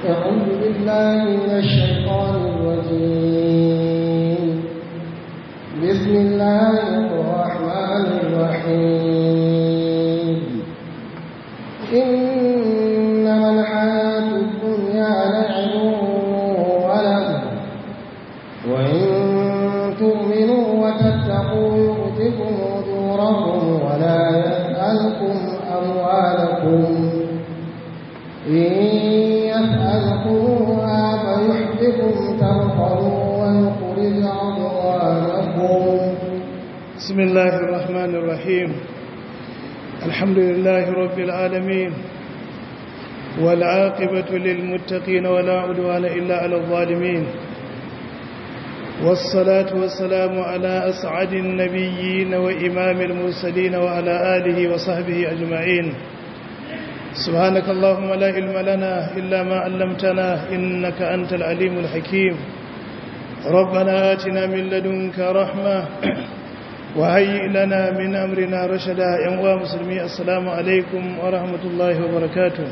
أعوذ بالله من الشيطان الرجيم بسم الله الرحمن الرحيم إنما الحياة الدنيا لعب ولهو وإن تؤمنوا وتتقوا يؤتكم أجوركم ولا يسألكم أموالكم إن يسألكموها فيحبكم ترحموا ويخرج أضغانكم بسم الله الرحمن الرحيم الحمد لله رب العالمين والعاقبة للمتقين ولا عدوان إلا على الظالمين والصلاة والسلام على أسعد النبيين وإمام المرسلين وعلى آله وصحبه أجمعين سبحانك اللهم لا علم لنا إلا ما علمتنا إنك أنت العليم الحكيم ربنا آتنا من لدنك رحمة وهيئ لنا من أمرنا رشدا يا مسلمي السلام عليكم ورحمة الله وبركاته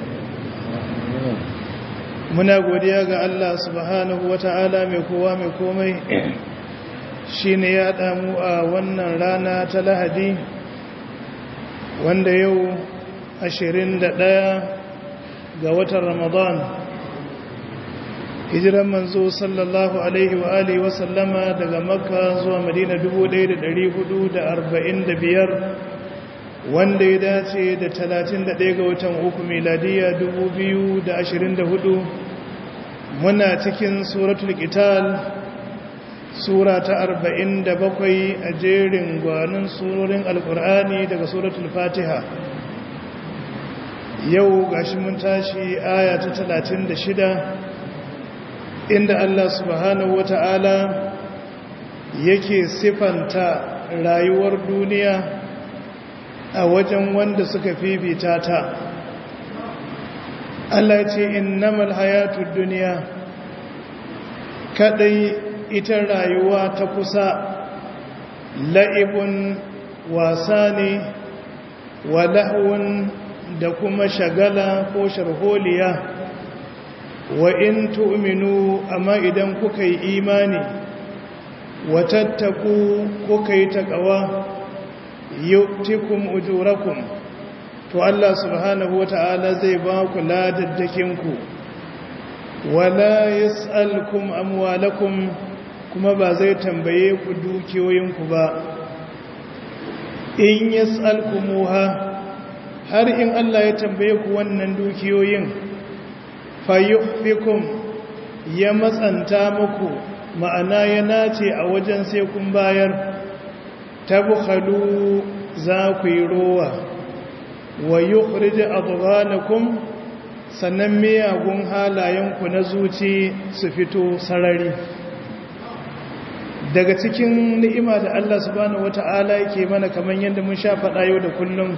muna godiya ga Allah subhanahu wata'ala mai kowa mai komai shine ya damu a wannan rana ta Lahadi wanda yau 21 ga watan Ramadan hijiran manzo sallallahu alaihi wa alihi wa sallama daga Makka zuwa Madina 1445 wanda ya dace da 31 ga watan uku miladiya 2024 muna cikin suratul qital sura ta 47 a jerin gwanin surorin alkur'ani daga suratul fatiha yau gashi mun tashi aya ta 36 inda Allah subhanahu wata'ala yake sifanta rayuwar duniya a wajen wanda suka fifita ta Allah ce innamal hayatud duniya kadai ita rayuwa ta kusa la'ibun wasa ne wa lahwun da kuma shagala ko sharholiya wa in tu'minu amma idan kuka yi imani wa tattaku kuka yi taqwa yu'tikum ujurakum to Allah subhanahu wata'ala zai ba ku ladaddakin ku wala yas'alkum amwalakum kuma ba zai tambaye ku dukiyoyin ku ba in yas'alkumuha har in Allah ya tambaye ku wannan dukiyoyin fayuhfikum ya matsanta muku ma'ana ya nace a wajen sai kun bayar tabkhalu za ku yi rowa wa yukhrij adghanakum sannan miyagun halayenku na zuci su fito sarari daga cikin ni'ima da Allah subhanahu wata'ala yake mana kamar yadda mun sha faɗa yau da kullum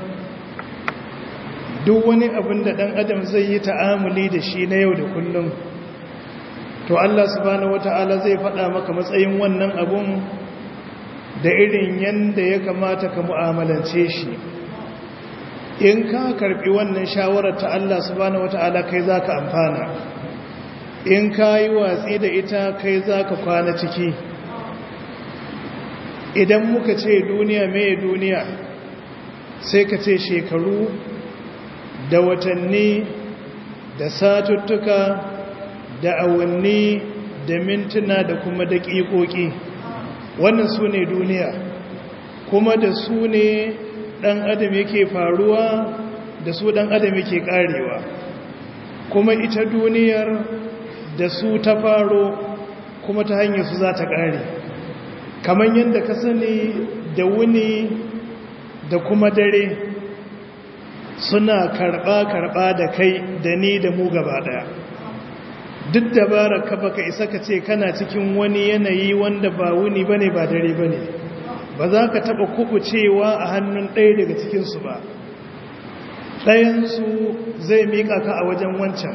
duk wani abin da ɗan adam zai yi ta'amuli da shi na yau da kullum to Allah subhanahu wata'ala zai faɗa maka matsayin wannan abun da irin yanda ya kamata ka mu'amalance shi in ka karbi wannan shawarar ta Allah subhanahu wata'ala kai zaka amfana in ka yi watsi da ita kai zaka kwana ciki idan muka ce duniya mai duniya sai ka ce shekaru da watanni da satuttuka da awanni da mintuna da kuma daƙiƙoƙi wannan su ne duniya kuma da su ne ɗan adam yake faruwa da su ɗan adam yake ƙarewa kuma ita duniyar da su ta faro kuma ta hanyar su za ta ƙare kamar yadda ka sani da wuni da kuma dare suna karɓa-karɓa da kai da ni da mu gaba ɗaya duk dabarar ka baka isa ka ce kana cikin wani yanayi wanda ba wuni bane ba dare bane ba za ka taɓa kubucewa a hannun ɗaya daga cikinsu ba ɗayansu zai miƙa ka a wajen wancan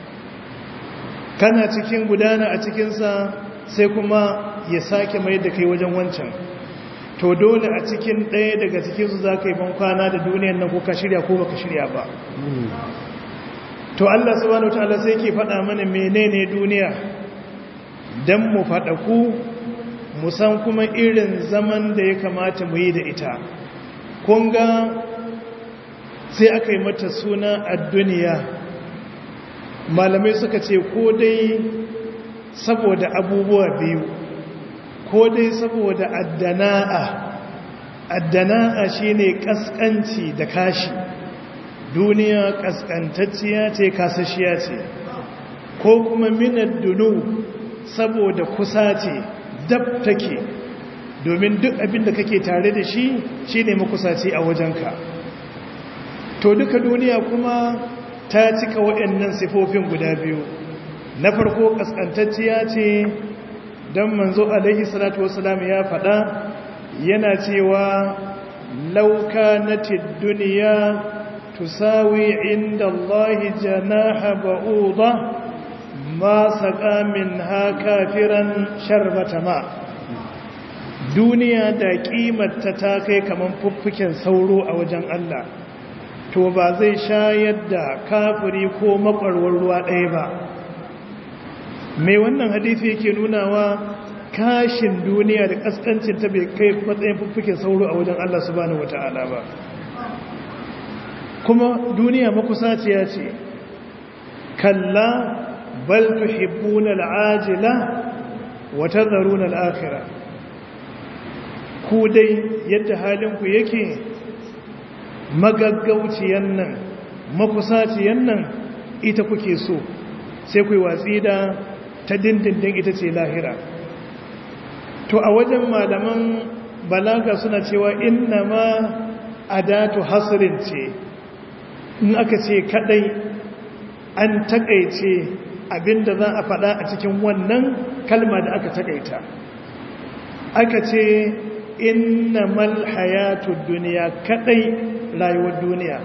kana cikin gudana a cikinsa sai kuma ya sake mai da kai wajen wancan to dole a cikin ɗaya daga cikinsu za ka yi ban kwana da duniyan nan ko ka shirya ko baka shirya ba to Allah subhanahu wataala sai ke faɗa mana menene duniya dan mu faɗaku mu san kuma irin zaman da ya kamata mu yi da ita kun ga sai aka yi mata suna a duniya malamai suka ce ko dai saboda abubuwa biyu ko dai saboda addana'a addana'a shine kaskanci da kashi duniya kaskantacciya ce kasashiya ce ko kuma minar dunu saboda kusa ce dab take domin duk abin da kake tare da shi shine makusaci a wajenka to duka duniya kuma ta cika waɗannan sifofin guda biyu na farko kaskantacciya ce don manzo alaihi salatu wasalam ya faɗa yana cewa lauka na duniya tusawi inda Allahi janaha ba'uda ma saƙa min ha kafiran sharbata ma duniya da ƙimarta ta kai kamar fuffuken sauro a wajen Allah to ba zai shayar da kafiri ko makwarwar ruwa ɗaya ba mai wannan hadisi yake nunawa kashin duniya da kaskancin ta bai kai matsayin fuffuken sauro a wajen Allah subhanahu wata'ala ba kuma duniya makusaciya ce kalla bal tuhibbuna al'ajila wa tadharuna al'akhirah ku dai yadda halinku yake magaggauciyan nan makusaciyan nan ita kuke so sai ku yi watsi da ta dindindin ita ce lahira to a wajen malaman balaga suna cewa inna ma adatu hasrin ce in aka ce kadai an takaice abinda za a faɗa a cikin wannan kalma da aka takaita aka ce innamal hayatud duniya kadai rayuwar duniya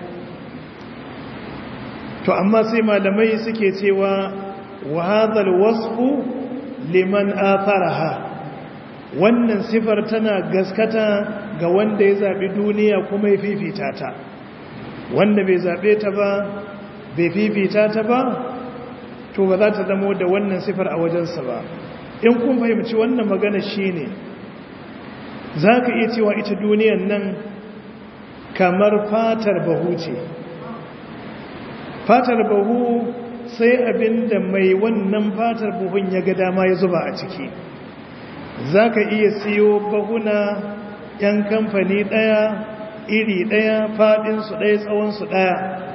to amma sai malamai suke cewa wa hadhal wasfu liman atharaha wannan sifar tana gaskata ga wanda ya zabi duniya kuma ya fifita ta wanda bai zabe ta ba bai fifita ta ba to ba za ta zamo da wannan sifar a wajensa ba in kun fahimci wannan magana shine za ka iya cewa ita duniyan nan kamar fatar bahu ce fatar bahu sai abinda mai wannan fatar buhun ya ga dama ya zuba a ciki za ka iya siyo bahuna yan kamfani ɗaya iri ɗaya faɗinsu ɗaya tsawonsu ɗaya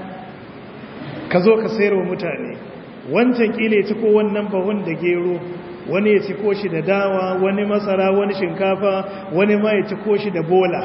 ka zo ka sayar wa mutane wancan ƙile ci ko wannan bahun da gero wani ya ciko shi da dawa wani masara wani shinkafa wani ma ya ciko shi da bola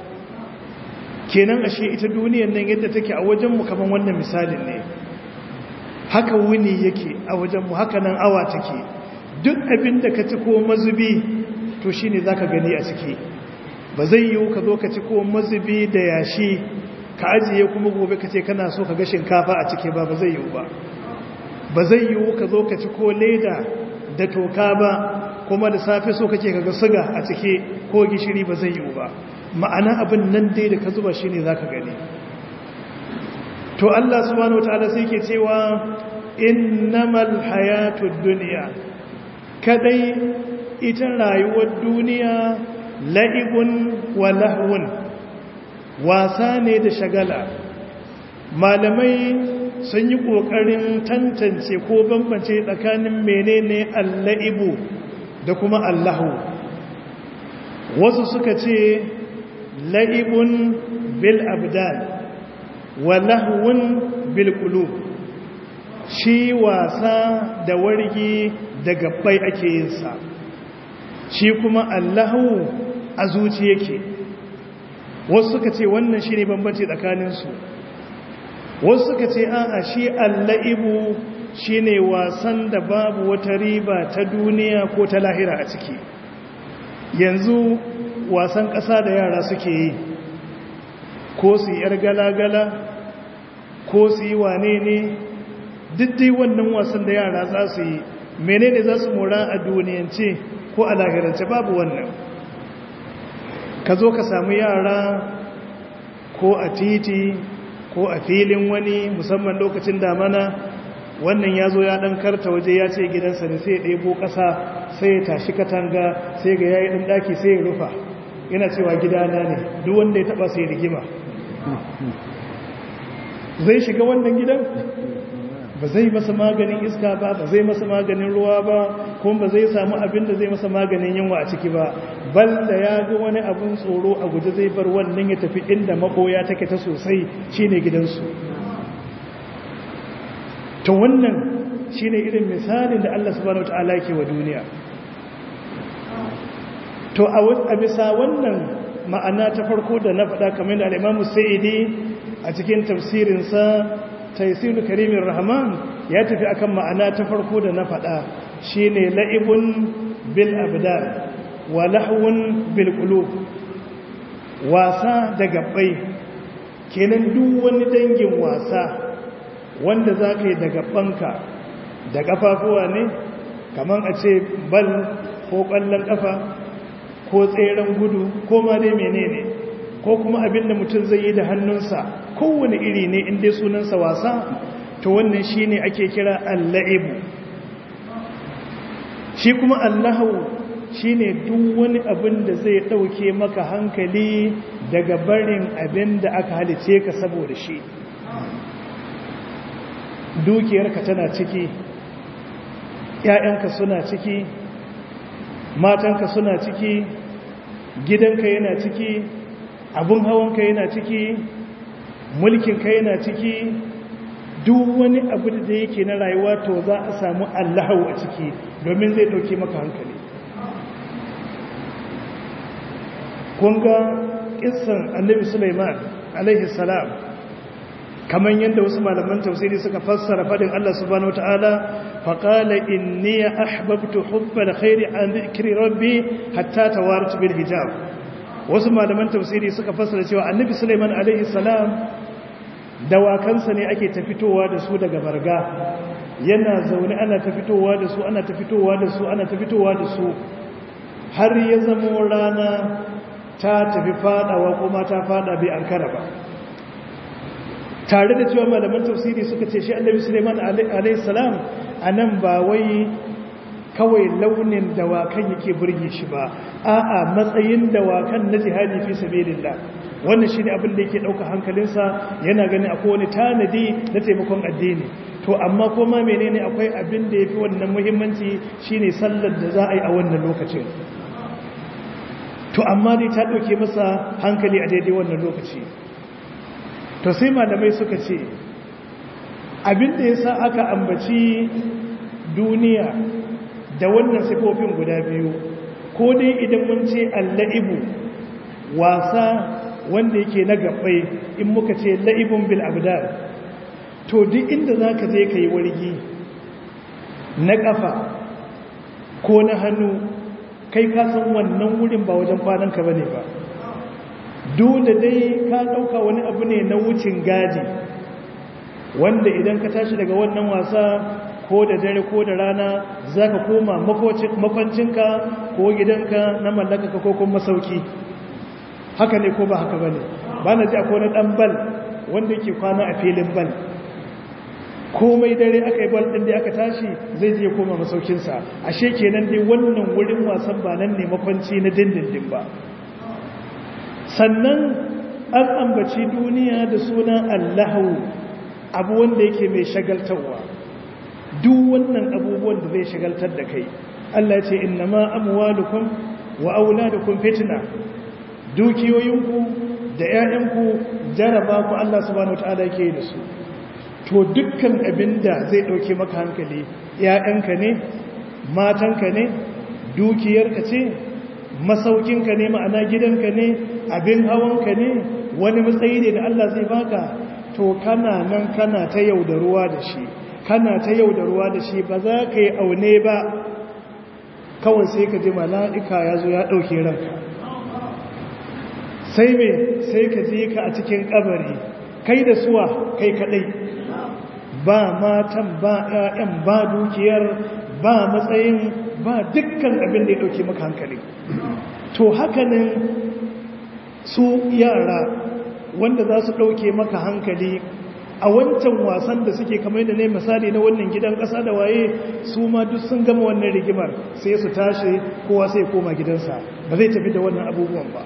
kenan ashe ita duniyan nan yadda take a wajenmu kamar wannan misalin ne haka wuni yake a wajenmu haka nan awa take duk abin da ka ciko mazubi to shi ne za ka gani a ciki ba zai yiwu ka zo ka ciko mazubi da yashi ka ajiye kuma gobe ka ce kana so ka ga shinkafa a ciki ba ba zai yiwu ba ba zai yiwu ka zo ka ciko leda da toka ba kuma da safe so kake kaga suga a cike ko gishiri ba zai yiwu ba ma'ana abin nan dai da ka zuba shine zaka gani to Allah subhanahu wataala sai yake cewa innamal hayatud dunya kadai ita rayuwar duniya la'ibun wa lahwun wasa ne da shagala malamai sun yi ƙoƙarin tantance ko bambance tsakanin menene alla'ibu da kuma allahu wasu suka ce la'ibun bil abdal wa lahwun bil qulub shi wasa da wargi da gabbai ake yin sa shi kuma allahu a zuci yake wasu suka ce wannan shine bambanci tsakaninsu wasu suka ce a'a shi alla'ibu shi ne wasan da babu wata riba ta duniya ko ta lahira a ciki yanzu wasan ƙasa da yara suke yi ko su yi ‘yar gala-gala ko su yi wane ne dai wannan wasan da yara za su yi menene za su mora a duniyance ko a lahirance babu wannan ka zo ka samu yara ko a titi ko a filin wani musamman lokacin damana wannan ya zo ya ɗan karta waje ya ce gidansa ne sai ya ɗebo ƙasa sai ya tashi katanga sai ga yayi ɗan ɗaki sai ya rufa yana cewa gidana ne duk wanda ya taɓa sai rigima zai shiga wannan gidan ba zai masa maganin iska ba ba zai masa maganin ruwa ba kuma ba zai samu abin da zai masa maganin yunwa a ciki ba bal da ya ga wani abin tsoro a guje zai bar wannan ya tafi inda makoya take ta sosai shine gidansu to wannan shine irin misalin da Allah subhanahu wataala yake wa duniya to a bisa wannan ma'ana ta farko da na faɗa kamar da al-Imam Sa'idi a cikin tafsirinsa taisiru karimin rahman ya tafi akan ma'ana ta farko da na faɗa shine la'ibun bil abdan wa lahwun bil qulub wasa da gabbai kenan duk wani dangin wasa wanda zaka yi da gabbanka da kafafuwa ne kaman a ce bal ko kallon kafa ko tseren gudu ko ma dai menene ko kuma abin da mutum zai yi da hannunsa kowane iri ne inda sunansa wasa to wannan shi ne ake kira alla'ibu shi kuma allahu shi ne duk wani abin da zai ɗauke maka hankali daga barin abin da aka halice ka saboda shi dukiyarka tana ciki ‘ya'yanka suna ciki matanka suna ciki gidanka yana ciki abin hawanka yana ciki mulkinka yana ciki duk wani abu da yake na rayuwa to za a samu allahau a ciki domin zai dauke maka hankali kunga kissan annabi Sulaiman alaihi salam kamar yadda wasu malaman tafsiri suka fassara fadin Allah subhanahu wataala faqala inni ahbabtu hubbal khairi an dhikri rabbi hatta tawarat bil hijab wasu malaman tafsiri suka fassara cewa annabi Sulaiman alaihi salam dawakansa ne ake ta fitowa da su daga barga yana zaune ana ta fitowa da su ana ta fitowa da su ana ta fitowa da su har ya zama rana ta tafi fadawa kuma ta fada bai ankara ba tare da cewa malaman tafsiri suka ce shi annabi Sulaiman alaihi salam anan ba wai kawai launin dawakan yake burge shi ba a'a matsayin dawakan na jihadi fi sabilillah wannan shine abin da yake dauka hankalinsa yana ganin akwai wani tanadi na taimakon addini to amma kuma menene akwai abin da yafi wannan muhimmanci shine sallar da za a yi a wannan lokacin to amma dai ta dauke masa hankali a daidai wannan lokaci to sai malamai suka ce abin da yasa aka ambaci duniya da wannan sifofin guda biyu ko dai idan mun ce alla'ibu wasa wanda yake na gabbai in muka ce la'ibun bil abdal to duk inda za ka je ka yi wargi na ƙafa ko na hannu kai ka san wannan wurin ba wajen kwananka ba ne ba dole dai ka ɗauka wani abu ne na wucin gaji wanda idan ka tashi daga wannan wasa ko da dare ko da rana za ka koma makwancinka ko gidanka na mallaka ko kuma masauki haka ne ko ba haka ba ne ba na ji akwai wani ɗan bal wanda yake kwana a filin bal komai dare aka yi bal ɗin da aka tashi zai je koma masaukinsa ashe kenan dai wannan wurin wasan ba nan ne makwanci na dindindin ba sannan an ambaci duniya da sunan allahu abu wanda yake mai shagaltarwa duk wannan abubuwan da zai shagaltar da kai Allah ya ce innama amwalukum wa auladukum fitna dukiyoyinku da ƴaƴanku jaraba ku Allah subhanahu wataala yake da su to dukkan abinda zai dauke maka hankali ƴaƴanka ne matanka ne dukiyarka ce masaukinka ne ma'ana gidanka ne abin hawanka ne wani matsayi ne da Allah zai baka to kana nan kana ta yaudaruwa da shi kana ta yau da ruwa da shi ba za ka yi aune ba kawai sai ka ji mala'ika ya zo ya ɗauke ranka sai me sai ka ji ka a cikin ƙabari kai da suwa kai kaɗai ba matan ba ‘ya'yan ba dukiyar ba matsayin ba dukkan abin da ya ɗauke maka hankali to hakanin su yara wanda za su ɗauke maka hankali a wancan wasan da suke kamar da ne misali na wannan gidan ƙasa da waye su ma duk sun gama wannan rigimar sai su tashi kowa sai koma gidansa ba zai tafi da wannan abubuwan ba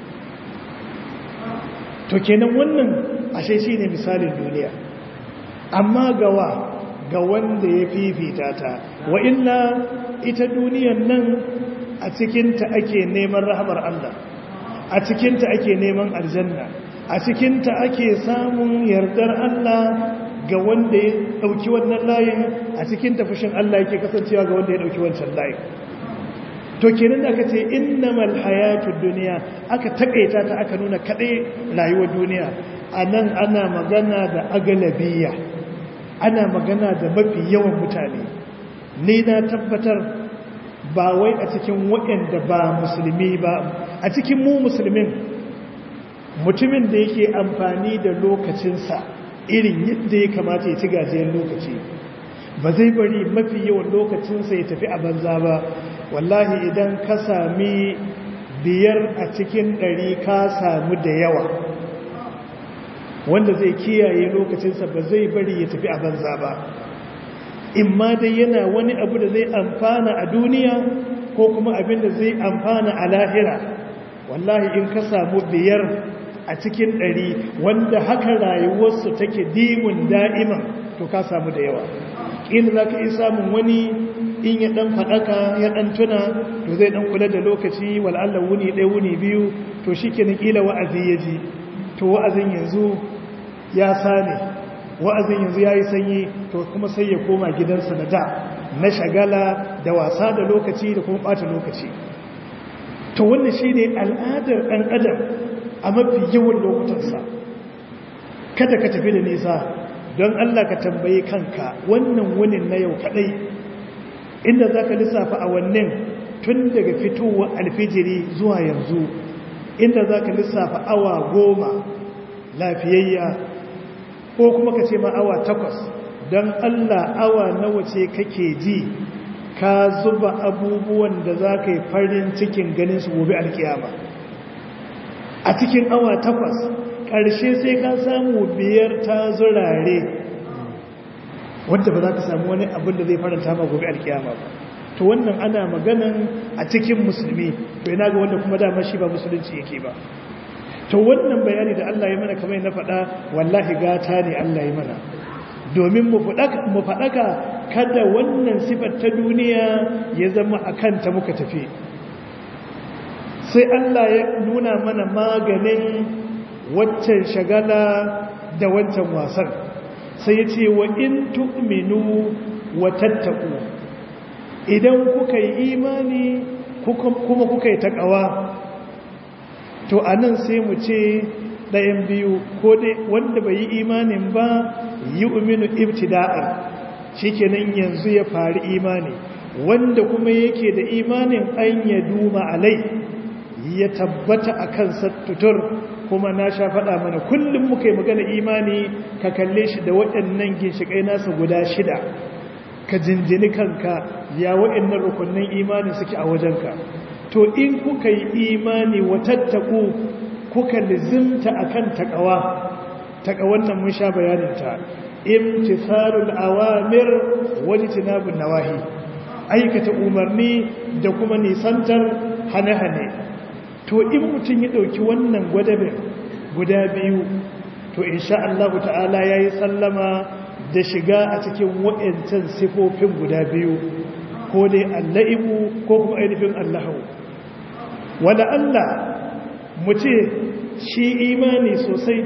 to kenan wannan ashe shi ne misalin duniya amma gawa ga wanda ya fifita ta wa illa ita duniyan nan a cikinta ake neman rahamar Allah a cikinta ake neman aljanna a cikinta ake samun yardar Allah ga wanda ya ɗauki wannan layin a cikinta fushin Allah yake kasancewa ga wanda ya ɗauki wancan layin to kenan aka ce innamal hayatud duniya aka takaita ta aka nuna kadai rayuwar duniya anan ana magana da agalabiya ana magana da mafi yawan mutane ni na tabbatar ba wai a cikin waɗanda ba musulmi ba a cikin mu musulmin mutumin da yake amfani da lokacinsa irin yadda ya kamata ya ci gajiyar lokaci ba zai bari mafi yawan lokacinsa ya tafi a banza ba wallahi idan ka sami biyar a cikin ɗari ka samu da yawa wanda zai kiyaye lokacinsa ba zai bari ya tafi a banza ba in ma dai yana wani abu da zai amfana a duniya ko kuma abin da zai amfana a lahira wallahi in ka samu biyar a cikin ɗari wanda haka rayuwarsu take dimun da'iman to ka samu da yawa inda za ka yi samun wani in ya ɗan faɗaka ya ɗan tuna to zai ɗan kula da lokaci wal'allah wuni ɗaya wuni biyu to shi ke ƙila wa'azi ya ji to wa'azin yanzu ya sane wa'azin yanzu ya yi sanyi to kuma sai ya koma gidansa na da na shagala da wasa da lokaci da kuma ɓata lokaci to wannan shi ne al'adar ɗan adam a mafi yawan lokutansa kada ka tafi da nisa don Allah ka tambayi kanka wannan wunin na yau kadai inda za ka lissafa a wannan tun daga fitowa alfijiri zuwa yanzu inda za ka lissafa awa goma lafiyayya ko kuma ka ce ma awa takwas don Allah awa nawa ce kake ji ka zuba abubuwan da za ka yi farin cikin ganin su gobe alkiyama a cikin awa takwas ƙarshe sai ka samu biyar ta zurare wadda ba za ka samu wani abin da zai faranta ma gobe alkiyama ba to wannan ana maganan a cikin musulmi to ina ga wanda kuma dama shi ba musulunci yake ba to wannan bayani da Allah ya mana kamar na faɗa wallahi gata ne Allah ya mana domin mu faɗaka kada wannan sifar ta duniya ya zama a kanta muka tafi sai Allah ya nuna mana maganin waccan shagala da wancan wasan sai ya ce wa in tu'minu wa tattaku idan kuka yi imani kuma kuka yi takawa to anan sai mu ce ɗayan biyu ko dai wanda bai yi imanin ba yi uminu ibtida'an shikenan yanzu ya fari imani wanda kuma yake da imanin an ya duma alai ya tabbata a kan sattutur kuma na sha faɗa mana kullum muka yi magana imani ka kalle shi da waɗannan ginshiƙai nasa guda shida ka jinjini kanka ya waɗannan rukunin imani suke a wajenka to in kuka yi imani watattaku kuka lizimta akan takawa takawan nan mun sha bayaninta imtithalul awamir wajtinabun nawahi aikata umarni da kuma nisantar hane-hane to in mutum ya ɗauki wannan gwadabe guda biyu to insha Allah ta'ala ya yi sallama da shiga a cikin waɗancan sifofin guda biyu ko dai alla'ibu ko kuma ainihin allahu wanda Allah mu ce shi imani sosai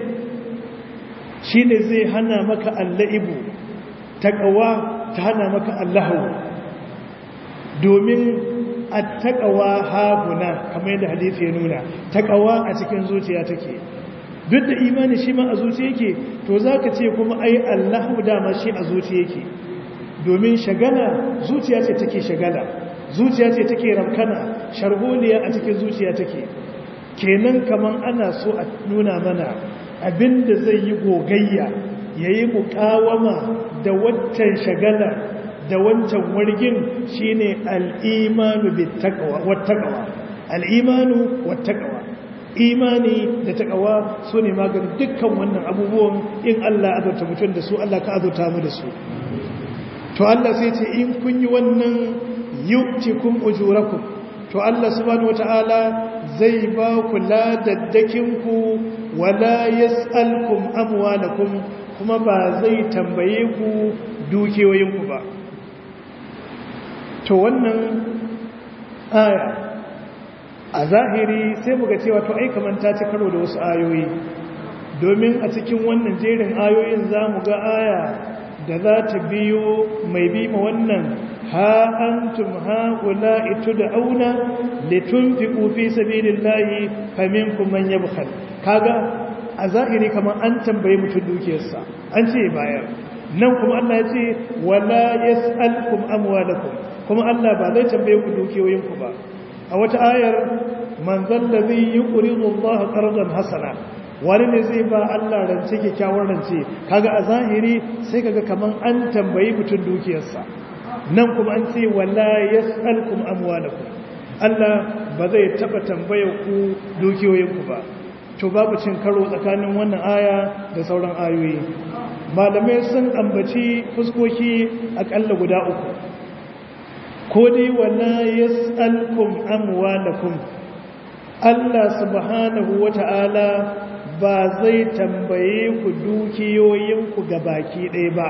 shi ne zai hana maka alla'ibu taƙawa ta hana maka allahu domin a taƙawa haguna kamar yadda hadisi ya nuna taƙawa a cikin zuciya take duk da imani shi ma a zuciya yake to za ka ce kuma ai allahu dama shi a zuciya yake domin shagala zuciya ce take shagala zuciya ce take ramkana sharholiya a cikin zuciya take kenan kaman ana so a nuna mana abinda zai yi gogayya ya yi mukawama da waccan shagala da wancan wargin shine al'imanu wattaqwa al'imanu wattaqwa imani da takawa su ne maganin dukkan wannan abubuwan in Allah azurta mutum da su Allah ka azurta mu da su to Allah sai ce in kun yi wannan yu'tikum ujurakum to Allah subhanahu wataala zai ba ku ladaddakin ku wala yas'alkum amwalakum kuma ba zai tambaye ku dukiyoyin ku ba to wannan aya a zahiri sai muga cewa to ai kaman ta ci karo da wasu ayoyi domin a cikin wannan jerin ayoyin za mu ga aya da za ta biyo mai bi ma wannan ha antum haula itud'auna litunfiqu fi sabilillahi faminkum man yabkhal kaga a zahiri kaman an tambaye mutum dukiyarsa an ce bayar nan kuma Allah ya ce wala yas'alkum amwalakum kuma Allah ba zai tambaye ku dukiyoyinku ba a wata ayar man zallazi yuqridu Allah qardan hasana wani ne zai ba Allah rance kyakkyawar rance kaga a zahiri sai kaga kaman an tambayi mutum dukiyarsa nan kuma an ce wala yasalkum amwalakum Allah ba zai taba tambayar ku dukiyoyinku ba to babu cin karo tsakanin wannan aya da sauran ayoyi malamai sun ambaci fuskoki akalla guda uku ko dai wala yas'alkum amwalakum Allah subhanahu wata'ala ba zai tambaye ku dukiyoyinku baki ɗaya ba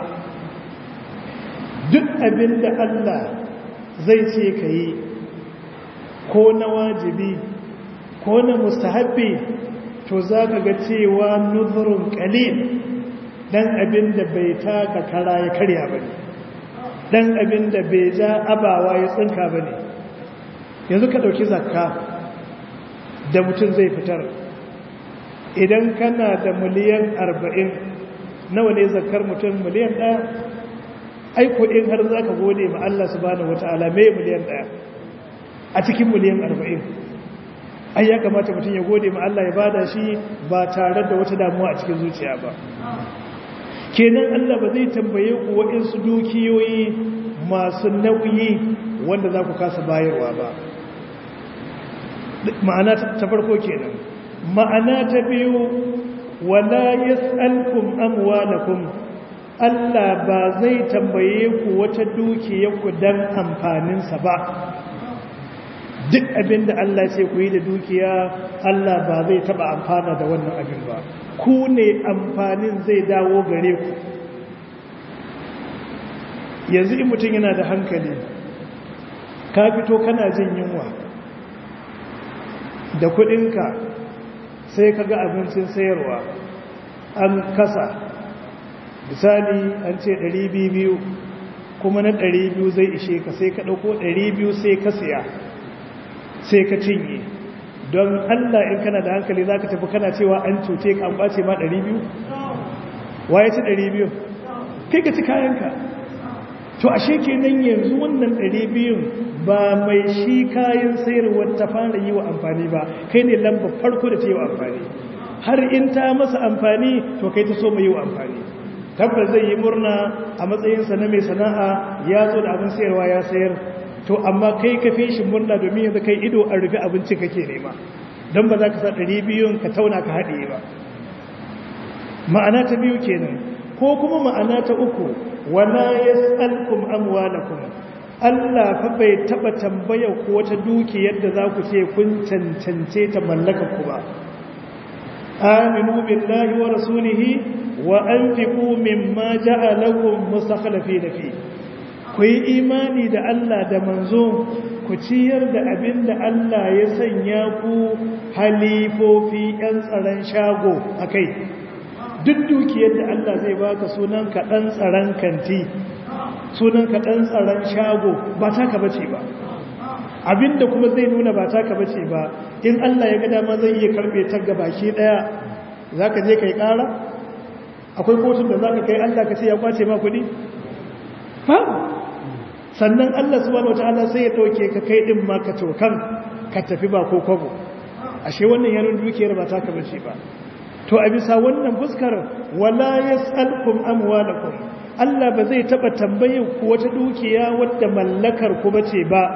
duk abinda Allah zai ce ka yi ko na wajibi ko na mustahabbi to za ka ga cewa nuzurin ƙalil dan abinda bai taka kara ya karya ba ne dan abin da bai ja abawa ya tsinka ba ne yanzu ka ɗauki zakka da mutum zai fitar idan kana da miliyan arba'in nawa ne zakkar mutum miliyan ɗaya aiko in har za ka gode ma Allah subhanahu wa ta'ala mai miliyan ɗaya a cikin miliyan arba'in ai ya kamata mutum ya gode ma Allah ya bada shi ba tare da wata damuwa a cikin zuciya ba kenan Allah ba zai tambaye ku waɗansu dukiyoyi masu nauyi wanda za ku kasa bayarwa ba ma'ana ta farko kenan ma'ana ta biyu wala yas'alkum amwalakum Allah ba zai tambaye ku wata dukiyarku dan amfaninsa ba duk abinda Allah ce ku yi da dukiya Allah ba zai taba amfana da wannan abin ba ku ne amfanin zai dawo gare ku yanzu in mutum yana da hankali ka fito kana jin yunwa da kudinka sai ka ga abincin sayarwa an kasa misali an ce 200 kuma na 200 zai ishe ka sai ka ɗauko 200 sai ka siya sai ka cinye don Allah in kana da hankali za ka tafi kana cewa an cuce ka an ɓace ma 200 waye ci 200 kai ka ci kayanka to ashe kenan yanzu wannan 200 ba mai shi kayan sayarwar ta fara yi wa amfani ba kai ne lamba farko da ta yi wa amfani har in ta masa amfani to kai ta so mai yi wa amfani tabbas zai yi murna a matsayinsa na mai sana'a ya zo da abin sayarwa ya sayar to amma kai ka fi shi murna domin yanzu kai ido a rufe abinci kake nema don ba za ka sa ɗari biyun ka tauna ka haɗe ba ma'ana ta biyu kenan ko kuma ma'ana ta uku wala yas'alkum amwalakum Allah fa bai taba tambaya ku wata dukiyar da za ku ce kun cancance ta mallaka ku ba aminu billahi wa rasulihi wa anfiqu mimma ja'alakum mustakhlifina fi ku yi imani da Allah da manzo ku ciyar da abin da Allah ya sanya ku halifofi ‘yan tsaron shago a kai duk dukiyar da Allah zai baka sunan kaɗan tsaron kanti sunan kaɗan tsaron shago ba taka bace ba abinda kuma zai nuna ba taka bace ba in Allah ya ga dama zai iya karɓe ta baki ɗaya za ka je ka yi ƙara akwai kotun da za ka kai Allah ka ce ya kwace ma kuɗi babu sannan Allah subhanahu wataala sai ya dauke ka kai din ma ka tokan ka tafi ba ko kwabo ashe wannan yaron dukiyar ba ta ka bace ba to a bisa wannan fuskar wala yasalkum amwalakum Allah ba zai taba tambaye ku wata dukiya wadda mallakar ku bace ba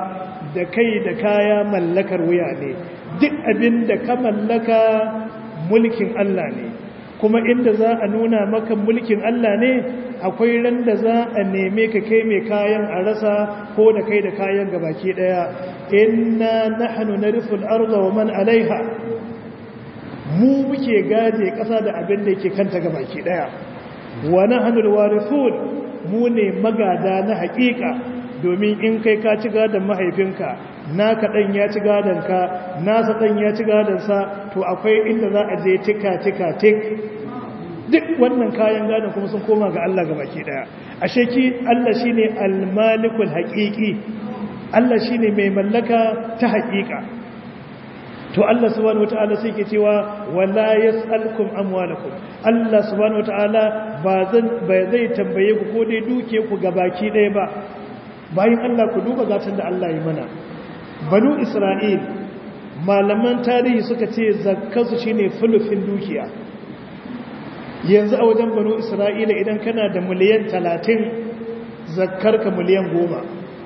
da kai da kaya mallakar wuya ne duk abin da ka mallaka mulkin Allah ne kuma inda za a nuna maka mulkin Allah ne akwai ran da za a neme ka kai mai kayan a rasa ko da kai da kayan gabaki daya inna nahnu narithul arda wa man alaiha mu muke gaje kasa da abin da yake kanta gabaki daya wa nahnu alwarithun mu ne magada na haƙiƙa domin in kai ka ci gadon mahaifinka naka dan ya ci gadon ka nasa dan ya ci gadon sa to akwai inda za a je tika tika tik duk wannan kayan gadon kuma sun koma ga Allah baki daya ashe ki Allah shine al-malikul haqiqi Allah shine mai mallaka ta haqiqa to Allah subhanahu wataala sai ke cewa wala yasalkum amwalakum Allah subhanahu wataala ba zan ba zai tambaye ku ko dai duke ku baki daya ba bayan Allah ku duba gatan da Allah ya mana banu Isra'il malaman tarihi suka ce zakkasu shine fulufin dukiya yanzu a wajen banu isra'ila idan kana da miliyan talatin zakkarka miliyan goma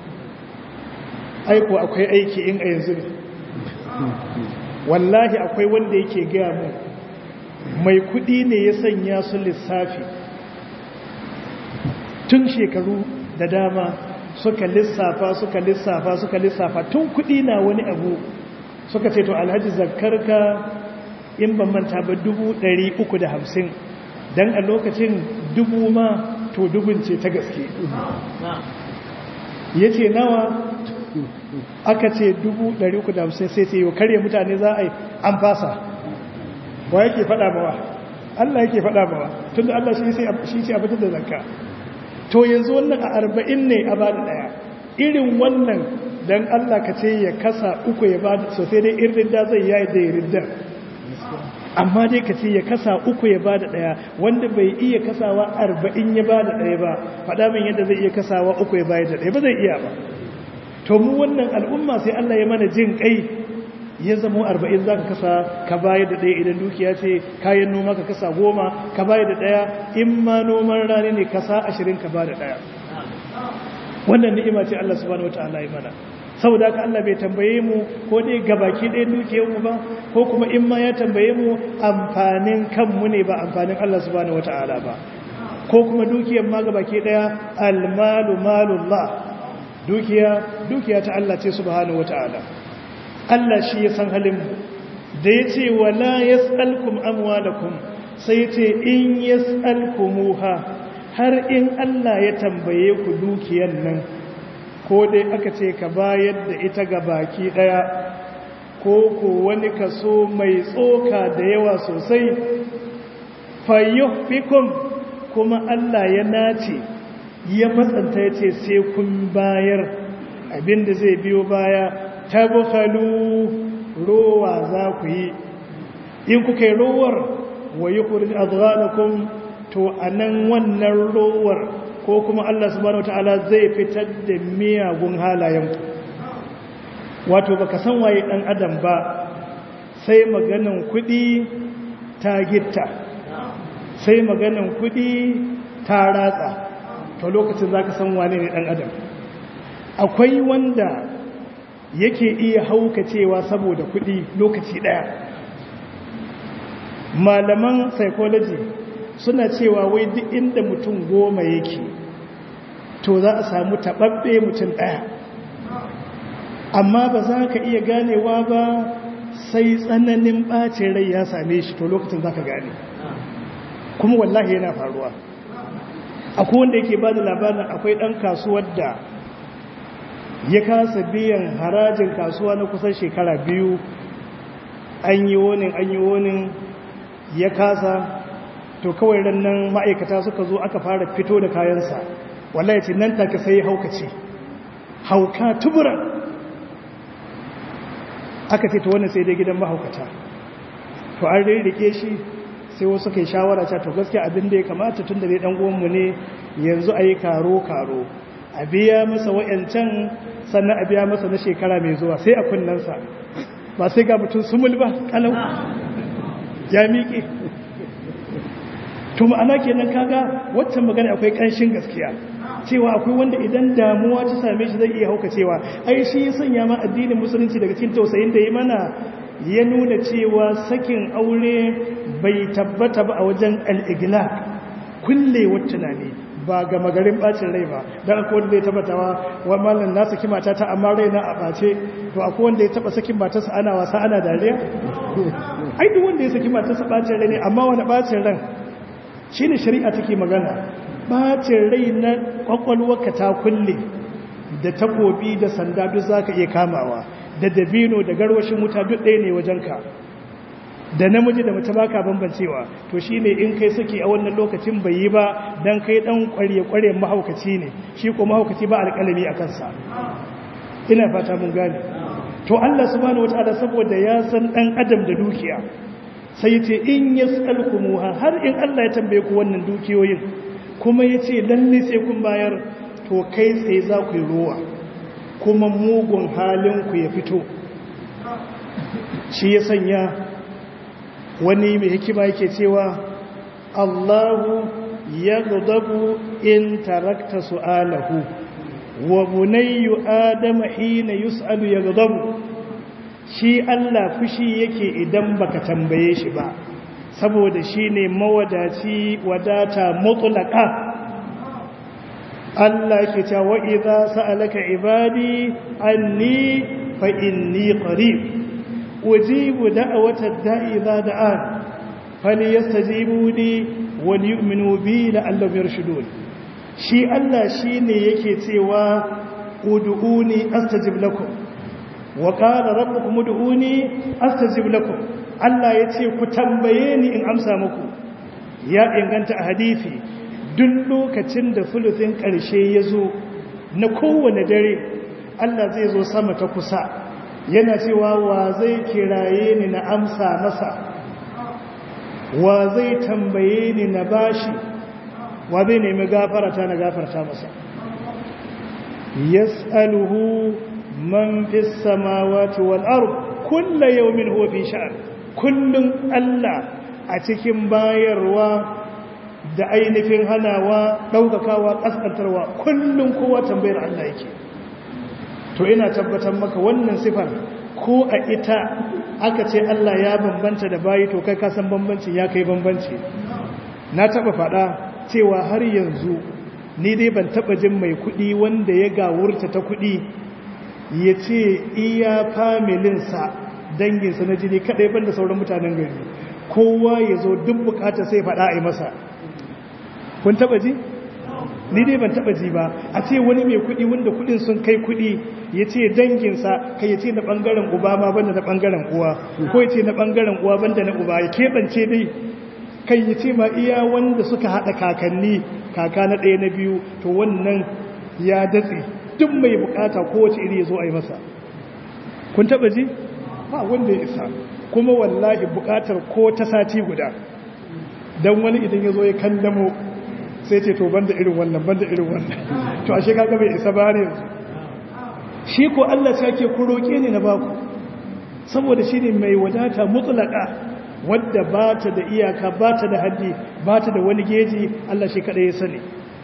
aiko akwai aiki in a yanzu ne wallahi akwai wanda yake gaya mu mai kudi ne ya sanya su lissafi tun shekaru da dama suka lissafa suka lissafa suka lissafa tun kudi na wani abu suka ce to alhaji zakkarka in ban manta ba dubu ɗari uku da hamsin don a lokacin dubu ma to dubun ce ta gaske ya ce nawa aka ce dubu ɗari uku da hamsin sai ce yau karye mutane za a yi an fasa wa yake faɗa mawa Allah yake faɗa mawa tun da Allah shi ce a fitar da zanka to yanzu wannan a arba'in ne a ba da ɗaya irin wannan don Allah ka ce ya kasa uku ya ba da sosai dai irin da zai yayi da irin da amma dai ka ce ya kasa uku ya bada daya wanda bai iya kasawa arba'in ya bada daya ba faɗa min yadda zai iya kasawa uku ya bayar da daya ba zai iya ba to mu wannan al'umma sai Allah ya mana jin kai ya zama arba'in za ka kasa ka bayar da daya idan dukiya ce kayan noma ka kasa goma ka bayar da daya in ma noman rani ne kasa ashirin ka bada daya wannan ni'ima ce Allah subhanahu wataala ya mana saboda haka Allah bai tambaye mu ko dai gabaki ɗaya dukiyar mu ba ko kuma in ma ya tambaye mu amfanin kanmu ne ba amfanin Allah subhanahu wata'ala ba ko kuma dukiyar ma gabaki ɗaya almalu malullah dukiya dukiya ta Allah ce subhanahu wata'ala Allah shi ya san halin mu da yace wala yasalkum amwalakum sai yace in yasalkumuha har in Allah ya tambaye ku dukiyar nan ko dai aka ce ka bayar da ita ga baki daya ko ko wani kaso mai tsoka da yawa sosai fayyufikum kuma Allah ya nace ya matsanta ya ce sai kun bayar abinda zai biyo baya tabbalu rowa za ku yi in kuka yi rowar wa yi kurin azghanakun to a nan wannan rowar ko kuma Allah subhanahu wataala zai fitar da miyagun halayenku wato baka san waye dan adam ba sai maganan kudi ta gitta sai maganan kudi ta ratsa to lokacin zaka san wane ne dan adam akwai wanda yake iya haukacewa saboda kudi lokaci daya malaman psychology suna cewa wai duk inda mutum goma yake to za a samu taɓaɓɓe mutum ɗaya amma ba za ka iya ganewa ba sai tsananin ɓacin rai ya same shi to lokacin za ka gane kuma wallahi yana faruwa akwai wanda yake ba da labarin akwai ɗan kasuwar da ya kasa biyan harajin kasuwa na kusan shekara biyu an yi wonin an yi wonin ya kasa to kawai rannan ma'aikata suka zo aka fara fito da kayansa wallahi ce nan take sai haukace hauka tuburan aka ce to wannan sai dai gidan mahaukata to an rike shi sai wasu kai shawara ta to gaskiya abin da ya kamata tun da dai dan uwanmu ne yanzu a yi karo karo a biya masa wayancan sannan a biya masa na shekara mai zuwa sai a kunnansa ba sai ga mutum sumul ba kalau ya miƙe to ma'ana kenan kaga waccan magana akwai ƙanshin gaskiya cewa akwai wanda idan damuwa ta same shi zai iya hauka cewa ai shi ya sanya ma addinin musulunci daga cikin tausayin da ya mana ya nuna cewa sakin aure bai tabbata ba a wajen al'igla kullewar tunani ba ga magarin bacin rai ba don akwai wanda ya tabbatawa wa mallan na saki matata amma rai na a bace to akwai wanda ya taba sakin matarsa ana wasa ana dariya ai duk wanda ya saki matarsa bacin rai ne amma wani bacin ran shine shari'a take magana bacin rai na kwakwalwarka ta kulle da takobi da sanda duk zaka iya kamawa da dabino da garwashin wuta duk ɗaya ne wajenka da namiji da mace baka bambancewa to shine in kai saki a wannan lokacin bai yi ba dan kai dan kware-kware mahaukaci ne shi ko mahaukaci ba alƙalami a kansa ina fata mun gane to Allah subhanahu wataala saboda ya san dan adam da dukiya sai ce in yas'alkumuha har in Allah ya tambaye ku wannan dukiyoyin kuma yace lalle sai kun bayar to kai tsaye za ku yi ruwa kuma mugun halin ku ya fito shi ya sanya wani mai hikima yake cewa Allahu ya gudabu in tarakta su'alahu wa bunayyu adama hina yus'alu ya gudabu shi Allah fushi yake idan baka tambaye shi ba saboda shi ne mawadaci wadata mutlaka Allah yake cewa wa idza sa'alaka ibadi anni fa inni qarib ujibu da'watad da'i idza da'an falyastajibu li wal yu'minu bi la'allahum yarshudun shi Allah shine yake cewa ud'uni astajib lakum wa qala rabbukum ud'uni astajib lakum Allah yace ku tambaye ni in amsa muku ya inganta a hadisi duk lokacin da fulufin ƙarshe ya zo na kowane dare Allah zai zo sama ta kusa yana cewa wa zai kiraye ni na amsa masa wa zai tambaye ni na bashi wa zai nemi gafarata na gafarta masa yas'aluhu man fis samawati wal ard kullu yawmin huwa fi sha'n kullun Allah a cikin bayarwa da ainihin hanawa daukakawa kaskantarwa kullun kowa tambayar Allah yake to ina tabbatar maka wannan sifar ko a ita aka ce Allah ya bambanta da bayi to kai ka san bambanci ya kai bambanci na taba fada cewa har yanzu ni dai ban taba jin mai kudi wanda ya gawurta ta kudi ya ce iya familinsa danginsa na jini kadai banda sauran mutanen gari kowa ya zo duk bukata sai fada a yi masa kun taba ji? ni dai ban taba ji ba a ce wani mai kudi wanda kudin sun kai kudi ya ce danginsa kai ya ce na bangaren uba ma banda na bangaren uwa ko ya ce na bangaren uwa banda na uba ya keɓance dai kai ya ce ma iya wanda suka haɗa kakanni kaka na ɗaya na biyu to wannan ya datse duk mai bukata kowace iri ya zo a yi masa kun taba ji ba wanda ya isa kuma wallahi bukatar ko ta sati guda don wani idan ya zo ya kandamo sai ce to banda irin wannan banda irin wannan to ashe kaga bai isa ba ne shi ko Allah sai ke ku roke ni na baku saboda shine mai wadata mutlaka wadda ba ta da iyaka ba ta da haddi ba ta da wani geji Allah shi kada ya sani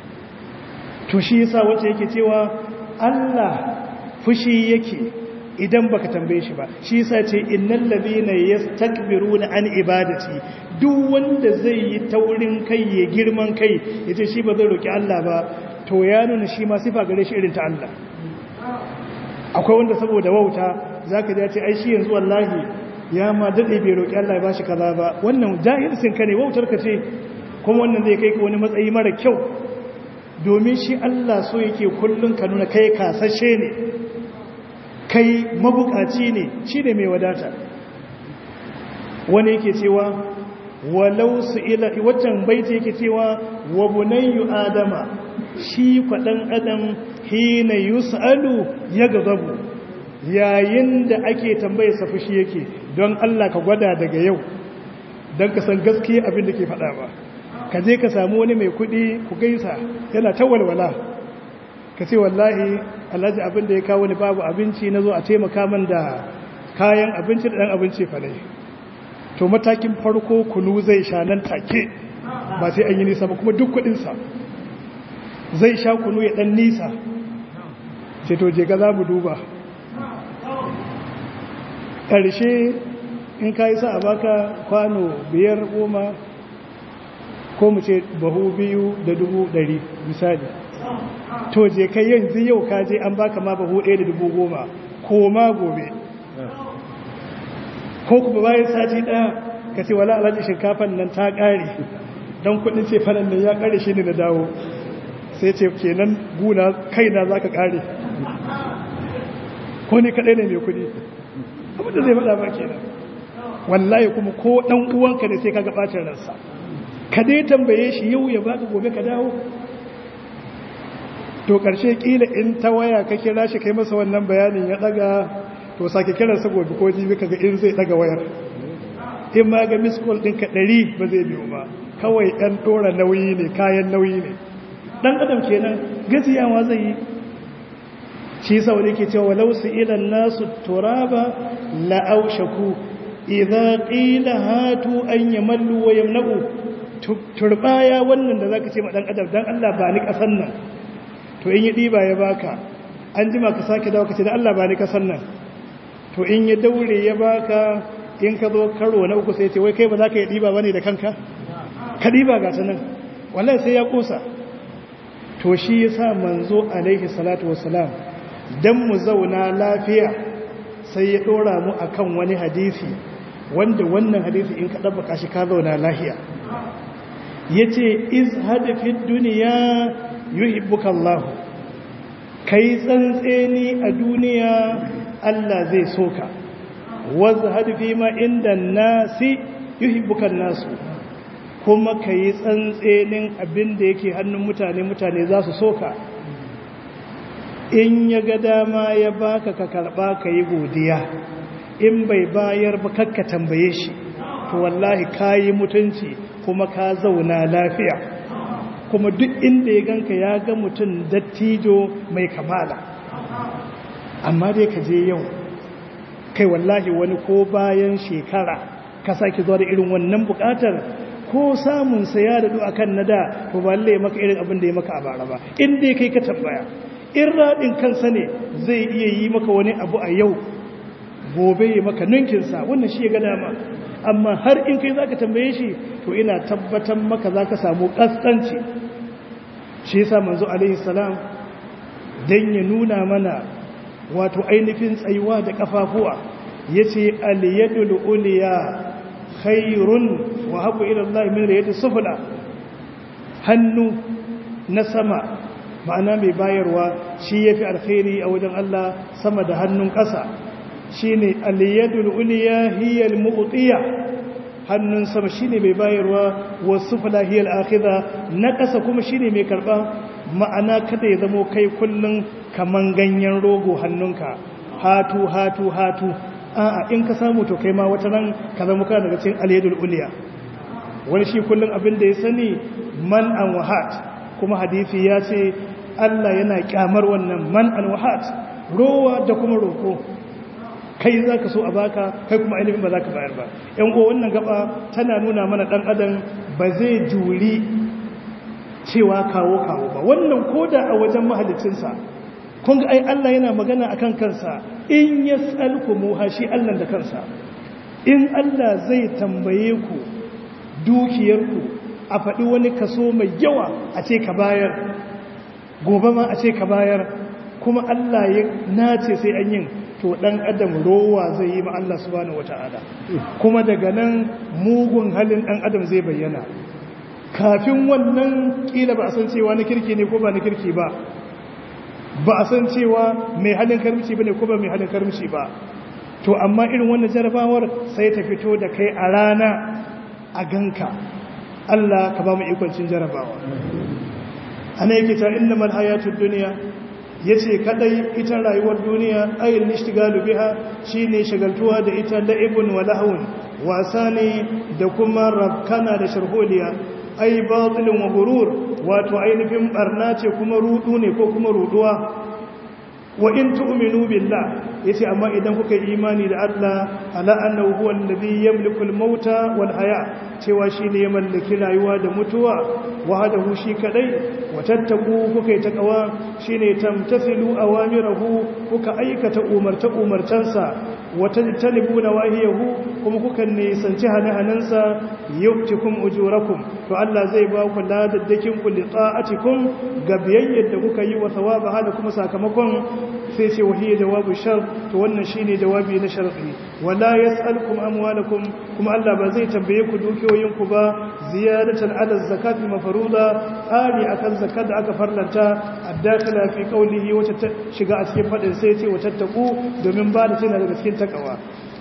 to shi yasa wace yake cewa Allah fushi yake idan baka tambaye shi ba shi yasa ce innal ladina yastakbiruna an ibadati duk wanda zai yi taurin kai ya girman kai yace shi ba zai roki Allah ba to ya nuna shi ma sifa gare shi irin ta Allah akwai wanda saboda wauta zaka ji ce ai shi yanzu wallahi ya ma dade bai roki Allah ya bashi kaza ba wannan jahilcin ka ne wautar ka ce kuma wannan zai kai ka wani matsayi mara kyau domin shi Allah so yake kullun ka nuna kai kasashe ne kai mabukaci ne shi ne mai wadata wani yake cewa walau su ila waccan baiti yake cewa wa bunayyu adama shi kwaɗan adam hina yus'alu ya gazabu yayin da ake tambaye sa fushi yake don Allah ka gwada daga yau don ka san gaskiya abin da ke faɗa ba ka je ka samu wani mai kuɗi ku gaisa yana ta walwala ka ce wallahi alhaji abin da ya kawo ni babu abinci na zo a taimaka man da kayan abinci da ɗan abinci falai to matakin farko kunu zai sha nan take ba sai an yi nisa ba kuma duk kuɗinsa zai sha kunu ya dan nisa ce to je ga za mu duba ƙarshe in ka yi sa a baka kwano biyar goma ko mu ce bahu biyu da dubu ɗari misali to je kai yanzu yau ka je an baka ma bahu ɗaya da dubu goma ko ma gobe ko kuma bayan sati ɗaya ka ce wala alhaji shinkafan nan ta ƙare don kuɗin ce fanan nan ya ƙare shi ne na dawo sai ce kenan guna kaina za ka ƙare ko ne kaɗai ne mai kuɗi abinda zai faɗa ba kenan wallahi kuma ko ɗan uwanka ne sai ka ga ɓacin ransa ka dai tambaye shi yau ya baka gobe ka dawo to ƙarshe ƙila in ta waya ka kira shi kai masa wannan bayanin ya ɗaga to sake kiransa gobe ko jibi kaga in zai ɗaga wayar in ma ga miskol ɗinka ɗari ba zai biyo ba kawai ɗan ɗora nauyi ne kayan nauyi ne ɗan adam kenan gajiyawa zai yi shi sau da ke cewa walau su ilan nasu turaba la'aushaku idan ƙila hatu an yi mallu wa yamna'u turbaya wannan da za ka ce ma ɗan adam don Allah ba ni ƙasan nan to in yi ɗiba ya baka an jima ka sake dawo ka ce da Allah ba ni ƙasan nan to in ya daure ya baka in ka zo karo na uku sai ce wai kai ba za ka yi ɗiba ba ne da kanka ka ɗiba ga ta nan wallahi sai ya ƙosa to shi ya sa manzo alaihi salatu wasalam don mu zauna lafiya sai ya ɗora mu akan wani hadisi wanda wannan hadisi in ka ɗabbaka shi ka zauna lafiya ya ce iz hadafin duniya yuhibbuka Allah kai tsantseni a duniya Allah zai soka wazu hadafi ma inda nasi yuhibbuka nasu kuma kai tsantsenin abin da yake hannun mutane mutane za su soka in ya ga dama ya baka ka karba ka yi godiya in bai bayar ba kakka tambaye shi to wallahi kayi mutunci kuma ka zauna lafiya kuma duk inda ya ganka ya ga mutum dattijo mai kamala amma dai ka je yau kai wallahi wani ko bayan shekara ka sake zuwa da irin wannan bukatar ko samun saya da a kan nada to ba lalle maka irin abin da ya maka a bara ba in dai kai ka tambaya in raɗin kansa ne zai iya yi maka wani abu a yau gobe ya maka ninkinsa wannan shi ya ga dama amma har in kai za ka tambaye shi to ina tabbatar maka za ka samu ƙasƙanci shi yasa manzo alaihi salam don ya nuna mana wato ainihin tsayuwa da ƙafafuwa ya ce aliyadul uliya khairun wa haɓu ilallah min rayatu sufula hannu na sama ma'ana mai bayarwa shi ya fi alkhairi a wajen Allah sama da hannun ƙasa shi ne aliyadul uliya hiyar mu'utiya hannun sama shi ne mai bayarwa wasu falahiyar akida na ƙasa kuma shi ne mai karɓa ma'ana kada ya zamo kai kullum kaman ganyen rogo hannunka hatu hatu hatu a'a in ka samu to kai ma wata nan ka zama kana daga cikin aliyadul uliya wani shi kullum abin da ya sani man an wahat kuma hadisi ya ce Allah yana kyamar wannan man an wahat rowa da kuma roko kai za ka so a baka kai kuma ainihin ba za ka bayar ba yan uwa wannan gaba tana nuna mana dan adam ba zai juri cewa kawo kawo ba wannan koda a wajen mahalicinsa kun ga ai Allah yana magana akan kansa in yas'alkumuha shi Allah da kansa in Allah zai tambaye ku dukiyarku a faɗi wani kaso mai yawa a ce ka bayar gobe ma a ce ka bayar kuma Allah ya nace sai an yin to dan adam rowa zai yi ma Allah subhanahu wata'ala kuma daga nan mugun halin dan adam zai bayyana kafin wannan kila ba a san cewa na kirki ne ko ba na kirki ba ba a san cewa mai halin karmici ba ne ko ba mai halin karmici ba to amma irin wannan jarabawar sai ta fito da kai a rana a ganka Allah ka ba mu ikoncin jarabawa ana yake ta inna mal hayatud dunya yace kadai ita rayuwar duniya ayin nishtigalu biha shine shagaltuwa da ita la'ibun wa lahun wasa ne da kuma rabkana da sharholiya ai batilin wa gurur wato ainihin barna ce kuma rudu ne ko kuma ruduwa wa in tu'minu billah yace amma idan kuka yi imani da Allah ala annahu huwa alladhi yamliku al-mauta wal haya cewa shine ya mallaki rayuwa da mutuwa wahdahu shi kadai wa tattaku kuka yi takawa shine tamtathilu awamirahu kuka aikata umarta umartansa wa tajtanibu nawahiyahu kuma kuka nisanci hane-hanensa yuktikum ujurakum to Allah zai ba ku ladaddakin ku li ta'atikum ga biyayyar da kuka yi wa thawaba hada kuma sakamakon sai ce wahiya jawabu shar to wannan shine jawabi na shar'i wala yas'alukum amwalakum kuma Allah ba zai tambaye ku dukiyoyin ku ba ziyadatan ala zakati mafruda ari akan zakat da aka farlanta addakala fi qawlihi wata shiga a cikin fadin sai ce wata taku domin ba da tana daga cikin takawa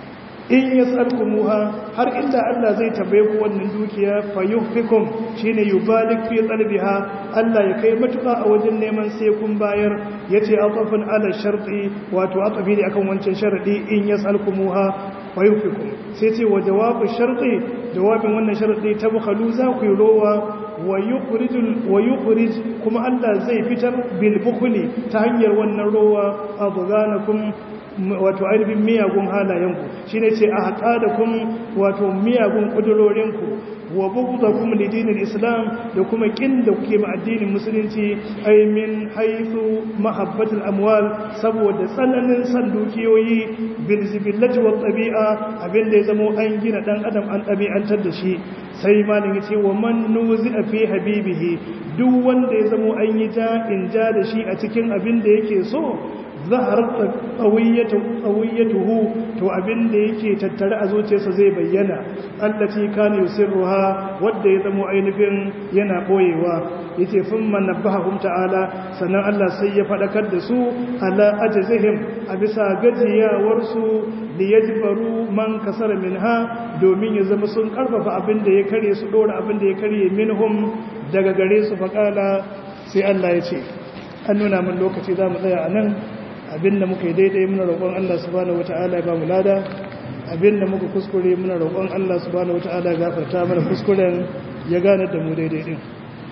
in yas'alkumuha har inda Allah zai tambaye ku wannan dukiya fayuhfikum shine yubalik fi talbiha Allah ya kai matuka a wajen neman sai kun bayar yace atafun ala sharti wato atafi ne akan wancan sharadi in yas'alkumuha fayuhfikum sai ce wa jawabu sharti jawabin wannan sharadi tabkhalu za ku yi rowa wa yukhrijul wa yukhrij kuma Allah zai fitar bil bukhli ta hanyar wannan rowa abghanakum wato ainihin miyagun halayenku shi ne ce a haƙa da kun wato miyagun ƙudurorinku wa buguda kuma lidinin islam da kuma ƙin da kuke ma addinin musulunci aimin haifu mahabbatul amwal saboda tsananin san dukiyoyi bilzibillaji wa ɗabi'a abinda ya zamo an gina ɗan adam an ɗabi'antar da shi sai malin ya ce wa man nuzi a fi habibihi duk wanda ya zamo an yi ja in ja da shi a cikin abin da yake so zaharar tsawiyyatuhu to abin da yake tattare a zuciyarsa zai bayyana allaci kana yusirruha wadda ya zamo ainihin yana boyewa yace thumma nabbahum ta'ala sannan Allah sai ya fadakar da su ala ajzihim a bisa gajiyawar su li yajbaru man kasara minha domin ya zama sun karfafa abin da ya kare su dora abin da ya kare minhum daga gare su faqala sai Allah ya ce an nuna min lokaci za mu tsaya a nan abinda muka yi daidai muna roƙon Allah subhanahu wata'ala ya ba mu lada abinda muka kuskure muna roƙon Allah subhanahu wata'ala ya gafarta mana kuskuren ya gane da mu daidai din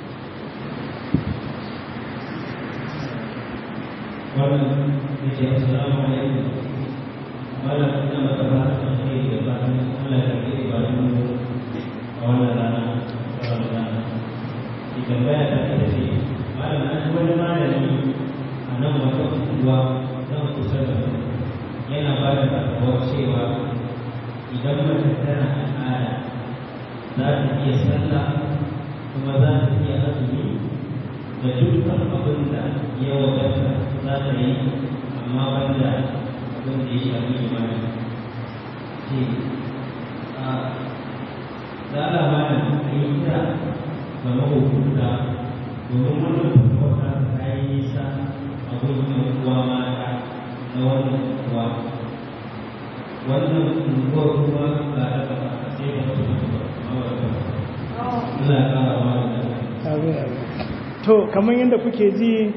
wannan da ke assalamu alaikum malam ina maka ba ta kai da ba Allah ya kai ba mu a wannan rana wannan rana idan baya ta ce malam an wani malami a nan wata unguwa nan kusa da yana ba da fatawar cewa idan mace tana al'ada za ta iya sallah kuma za ta iya azumi da dukkan abin da ya wadata za ta yi amma banda abin da ya shafi imani ce a da alama da a yi kira ga mahukunta domin wannan fatawar ta yi nisa abin yan uwa mata na wannan unguwa wannan unguwar kuma ga daga sai da wasu Allah ya kara wa da to kamar yadda kuke ji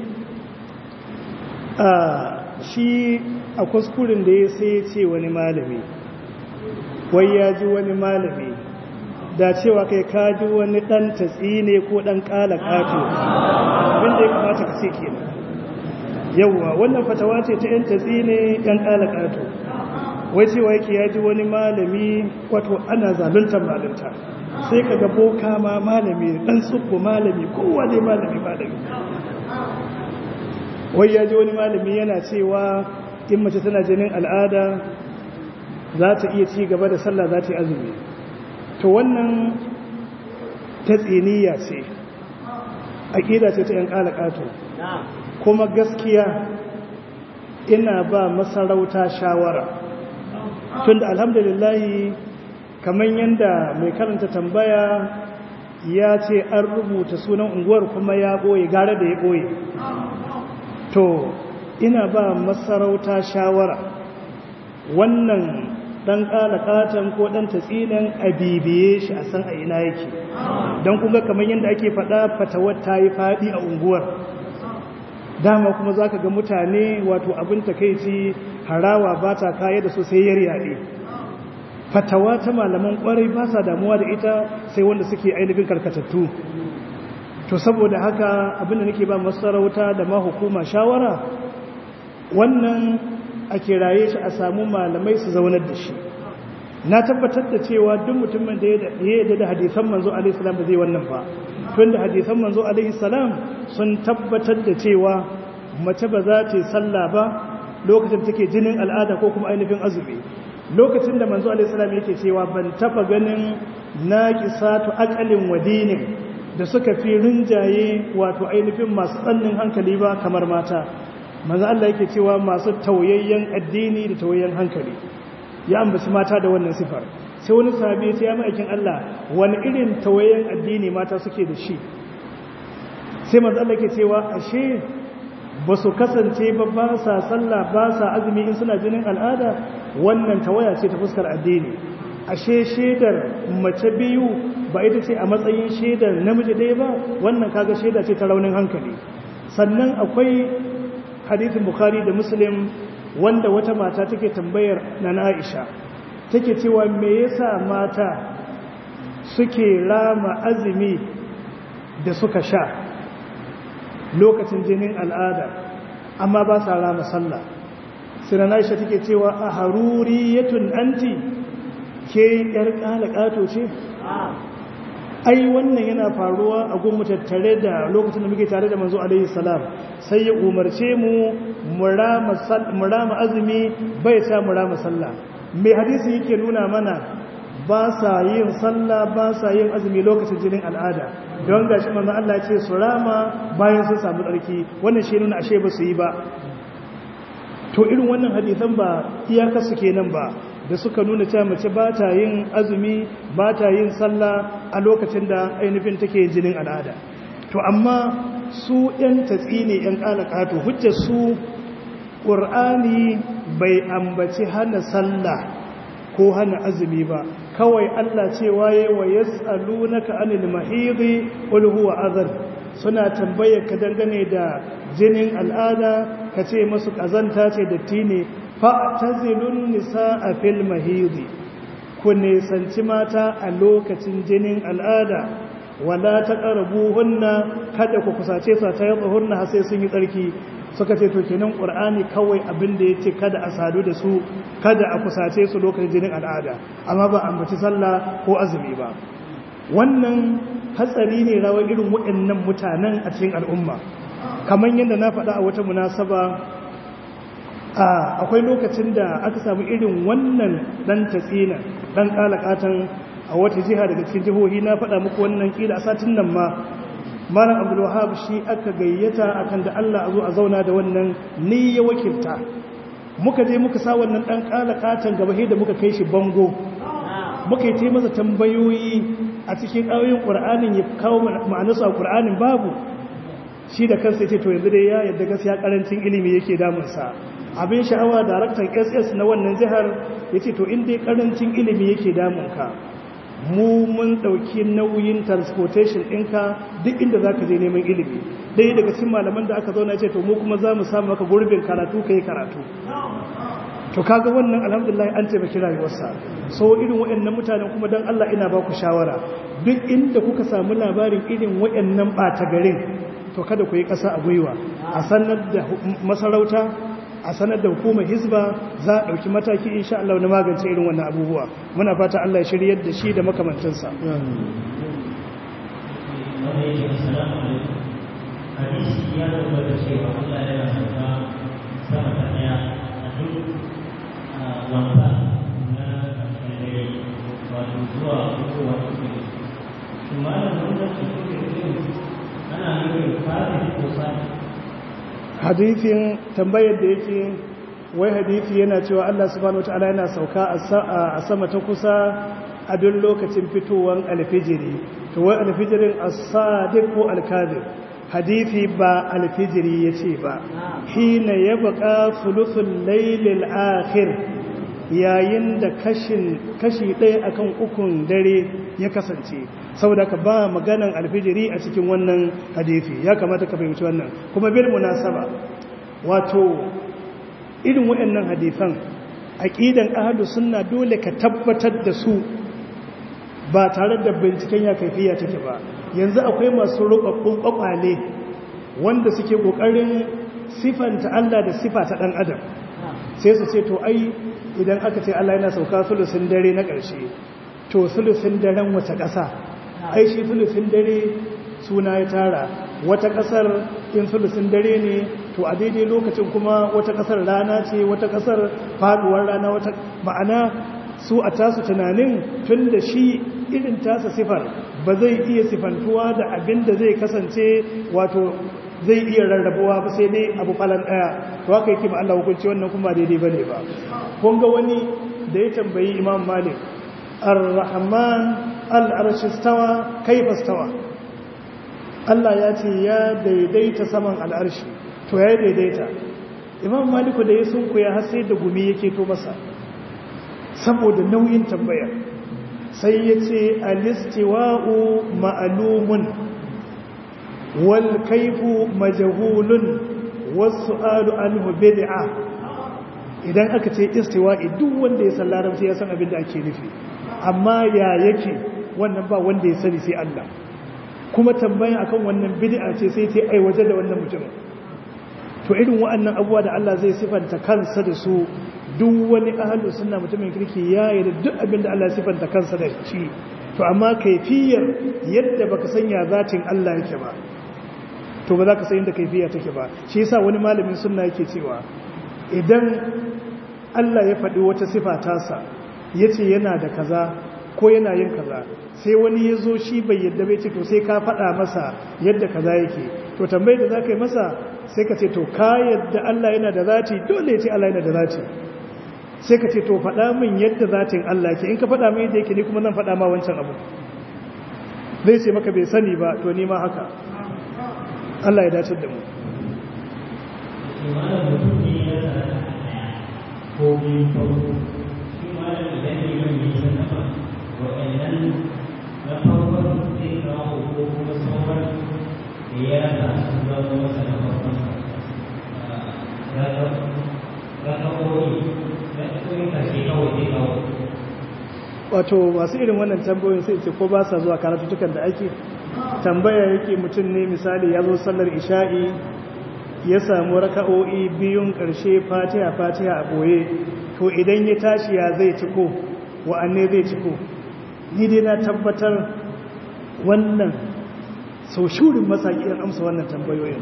a shi a kuskurin da ya sai ce wani malami wai ya ji wani malami da cewa kai ka ji wani dan tatsi ne ko dan kala kato abinda ya kamata ka ce kenan yauwa wannan fatawa ce ta yan tatsi ne yan kala kato wai cewa yake ya ji wani malami wato ana zaluntar malunta sai ka ga boka ma malami dan tsubbo malami kowa dai malami malami wai ya ji wani malami yana cewa in mace tana jinin al'ada za ta iya ci gaba da sallah za ta yi azumi to wannan ta tsiniya ce aƙida ce ta 'yan ƙalaƙato kuma gaskiya ina ba masarauta shawara tun da alhamdulillahi kamar yadda mai karanta tambaya ya ce an rubuta sunan unguwar kuma ya ɓoye gara da ya ɓoye to ina ba masarauta shawara wannan ɗan ƙalaƙatan ko ɗan tatsinin a bibiye shi a san a ina yake don kuma kamar yadda ake faɗa fatawar ta yi faɗi a unguwar dama kuma za ka ga mutane wato abin takaici harawa ba ta kaya da su sai yaryaɗe fatawa ta malaman kwarai ba sa damuwa da ita sai wanda suke ainihin karkatattu to saboda haka abinda nake ba masarauta da ma hukuma shawara wannan a kiraye shi a samu malamai su zaunar da shi na tabbatar da cewa duk mutumin da ya yadda da hadisan manzo alaihi salam ba zai wannan ba tunda hadisan manzo alaihi salam sun tabbatar da cewa mace ba za ta yi sallah ba lokacin take jinin al'ada ko kuma ainihin azumi lokacin da manzo alaihi salam yake cewa ban taba ganin naqisatu aqalin wadinin da suka fi rinjaye wato ainihin masu tsannin hankali ba kamar mata manzo Allah yake cewa masu tauyayyen addini da tauyayyen hankali ya ambaci mata da wannan sifar sai wani sahabi ya ce ya ma'aikin Allah wani irin tauyayyen addini mata suke da shi sai manzo Allah yake cewa ashe ba su kasance ba ba sa sallah ba sa azumi in suna jinin al'ada wannan tawaya ce ta fuskar addini ashe shaidar mace biyu ba ita ce a matsayin shaidar namiji ɗaya ba wannan kaga shaida ce ta raunin hankali sannan akwai hadithin bukhari da muslim wanda wata mata take tambayar na aisha take cewa me yasa mata suke rama azumi da suka sha lokacin jinin al'ada amma ba sa rama sallah sinan aisha take cewa a haruriyatun anti ke yar kalakato ce ai wannan yana faruwa a gunmu tattare da lokacin da muke tare da manzo alaihi salam sai ya umarce mu mu rama azumi bai sa mu rama sallah mai hadisi yake nuna mana ba sa yin sallah ba sa yin azumi lokacin jinin al'ada don gashi manzo Allah ya ce su rama bayan sun samu tsarki wannan shi nuna ashe ba su yi ba to irin wannan hadisan ba iyakar su kenan ba da suka nuna cewa mace ba ta yin azumi ba ta yin sallah a lokacin da ainihin take jinin al'ada to amma su ‘yan tatsi ne ‘yan ƙalaƙato hujjar su ƙur'ani bai ambaci hana sallah ko hana azumi ba kawai Allah cewa ya wa ya tsalu na ka'anil mahiri ulhuwa azar suna tambayar ka dangane da jinin al'ada ka ce masu ƙazanta ce datti ne fa'tazilun nisa a fil mahidi ku nisanci mata a lokacin jinin al'ada wala ta ƙarabu hunna kada ku kusace su ta yatsa hunna har sai sun yi tsarki suka ce to kenan ƙur'ani kawai abin da ya ce kada a sadu da su kada a kusace su lokacin jinin al'ada amma ba ambaci sallah ko azumi ba wannan hatsari ne rawar irin waɗannan mutanen a cikin al'umma kamar yadda na faɗa a wata munasaba akwai lokacin da aka samu irin wannan dan tatsina dan kalakatan a wata jiha daga cikin jihohi na faɗa muku wannan kila a satin nan ma malam abdul wahab shi aka gayyata akan da Allah a zo a zauna da wannan ni ya wakilta muka je muka sa wannan dan kalakatan gaba da muka kai shi bango muka yi masa tambayoyi a cikin ayoyin qur'anin ya kawo ma'anarsu a qur'anin babu shi da kansa ce to yanzu dai ya yadda gaskiya karancin ilimi yake damunsa abin sha'awa daraktan ss na wannan jihar ya ce to inda karancin ilimi yake damunka mu mun ɗauki nauyin transportation ɗinka duk inda za ka je neman ilimi ɗaya daga cikin malaman da aka zauna ce to mu kuma za mu samu maka gurbin karatu ka yi karatu to kaga wannan alhamdulillah an taimaki rayuwarsa so irin waɗannan mutanen kuma don allah ina ba ku shawara duk inda kuka samu labarin irin waɗannan ɓata garin to kada ku yi ƙasa a gwiwa a sanar da masarauta a sanar da hukumar hizba za a ɗauki mataki insha Allah na magance irin wannan abubuwa muna fata Allah ya shiryar da shi da makamantansa hadisi ya tabbata cewa Allah yana sauka sama ta daya a duk wanda na ƙarshen dare wato zuwa kowa cikin shi malam wannan cikin ana nufin kafin ko sani hadithin tambayar da yake wai hadithi yana cewa Allah subhanahu wataala yana sauka a sama ta kusa a duk lokacin fitowar alfijiri to wai alfijirin as-sadiq ko al-kadhib hadithi ba alfijiri yace ba hina yabqa thuluthul laylil akhir yayin da kashin kashi ɗaya akan ukun dare ya kasance saboda ka ba maganan alfijiri a cikin wannan hadithi ya kamata ka fahimci wannan kuma bil munasaba wato irin waɗannan hadithan aqidan ahlus sunna dole ka tabbatar da su ba tare da binciken ya kaifiya take ba yanzu akwai masu rubabbun kwakwale wanda suke kokarin sifanta Allah da sifa ta dan adam sai su ce to ai idan aka ce Allah yana sauka sulusin dare na ƙarshe to sulusin daren wata ƙasa ai shi sulusin dare suna ya tara wata ƙasar in sulusin dare ne to a daidai lokacin kuma wata ƙasar rana ce wata ƙasar faduwar rana wata ma'ana su a tasu tunanin tun da shi irin tasa sifar ba zai iya sifantuwa da abin da zai kasance wato zai iya rarrabuwa ba sai dai abu falan ɗaya to haka yake ma Allah hukunci wannan kuma daidai ba ne ba kun ga wani da ya tambayi imam malik ar-rahman al-arshistawa kaifa stawa Allah ya ce ya daidaita saman al'arshi to ya daidaita imam maliku da ya sunkuya har sai da gumi yake to masa saboda nauyin tambaya sai ya ce alistiwa'u ma'alumun wal kaifu majahulun wasu alu anhu bid'a idan aka ce istiwa'i duk wanda ya san larabci ya san abin da ake nufi amma ya yake wannan ba wanda ya sani sai Allah kuma tambaya akan wannan bid'a ce sai ta aiwatar da wannan mutum to irin wa'annan abubuwa da Allah zai sifanta kansa da su duk wani ahalu suna mutumin kirki ya yi da duk abinda Allah ya sifanta kansa da shi to amma kaifiyar yadda baka sanya zatin Allah yake ba to ba za ka san yadda kaifiya take ba shi yasa wani malamin sunna yake cewa idan Allah ya faɗi wata sifa tasa yace yana da kaza ko yana yin kaza sai wani ya zo shi bai yadda bai ce to sai ka faɗa masa yadda kaza yake to tambayar da za ka yi masa sai ka ce to ka yadda Allah yana da zati dole ya ce Allah yana da zati sai ka ce to faɗa min yadda zatin Allah ke in ka faɗa min yadda yake ni kuma zan faɗa ma wancan abu zai ce maka bai sani ba to ni ma haka Allah ya dace da mu ko biyu farko shi malam idan ne mai yi sanafa wa'annan na farkon zai kawo ko kuma sauran da ya rasa sun zama masa na farkon wato masu irin wannan tambayoyin sai ce ko ba sa zuwa karatutukan da ake tambaya yake mutum ne misali ya zo sallar isha'i ya samu raka'o'i biyun ƙarshe fatiha fatiha a ɓoye to idan ya tashi ya zai ciko wa'anne zai ciko ni dai na tabbatar wannan sau shurin masaki in amsa wannan tambayoyin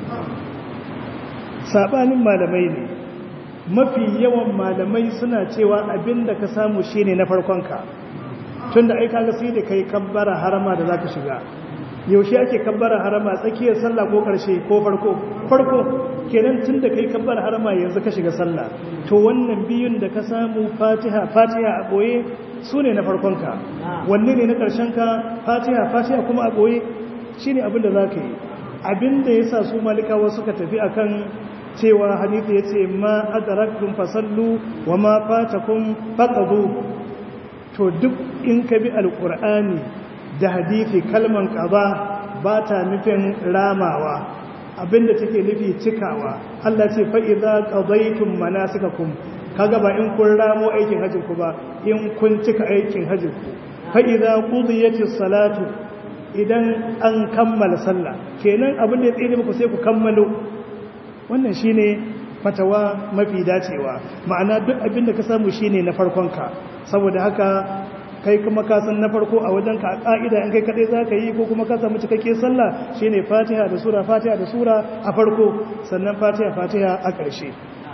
saɓanin malamai ne mafi yawan malamai suna cewa abinda ka samu shine na farkonka tun da aika ga sai da kai kabbara harama da za ka shiga yaushe ake kabbara harama tsakiyar sallah ko karshe ko farko farko kenan tun da kai kabbara harama yanzu ka shiga sallah to wannan biyun da ka samu fatiha fatiha a boye su ne na farkonka wanne ne na karshenka fatiha fatiha kuma a boye shine abin da za ka yi abin da ya sa su malikawa suka tafi akan cewa hadisi ya ce ma adaraktum fasallu wa ma fatakum faqadu to duk in ka bi alqur'ani da hadisi kalman qada ba ta nufin ramawa abinda take nufi cikawa Allah ce fa idza qadaytum manasikakum kaga ba in kun ramo aikin hajjin ku ba in kun cika aikin hajjin ku fa idza qudiyatis salatu idan an kammala sallah kenan abin da ya tsere muku sai ku kammalo wannan shine fatawa mafi dacewa ma'ana duk abin da ka samu shine na farkonka saboda haka kai kuma ka san na farko a wajenka a ka'ida in kai kadai zaka yi ko kuma ka samu cikakke sallah shine Fatiha da sura Fatiha da sura a farko sannan Fatiha Fatiha a ƙarshe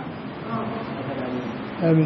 amin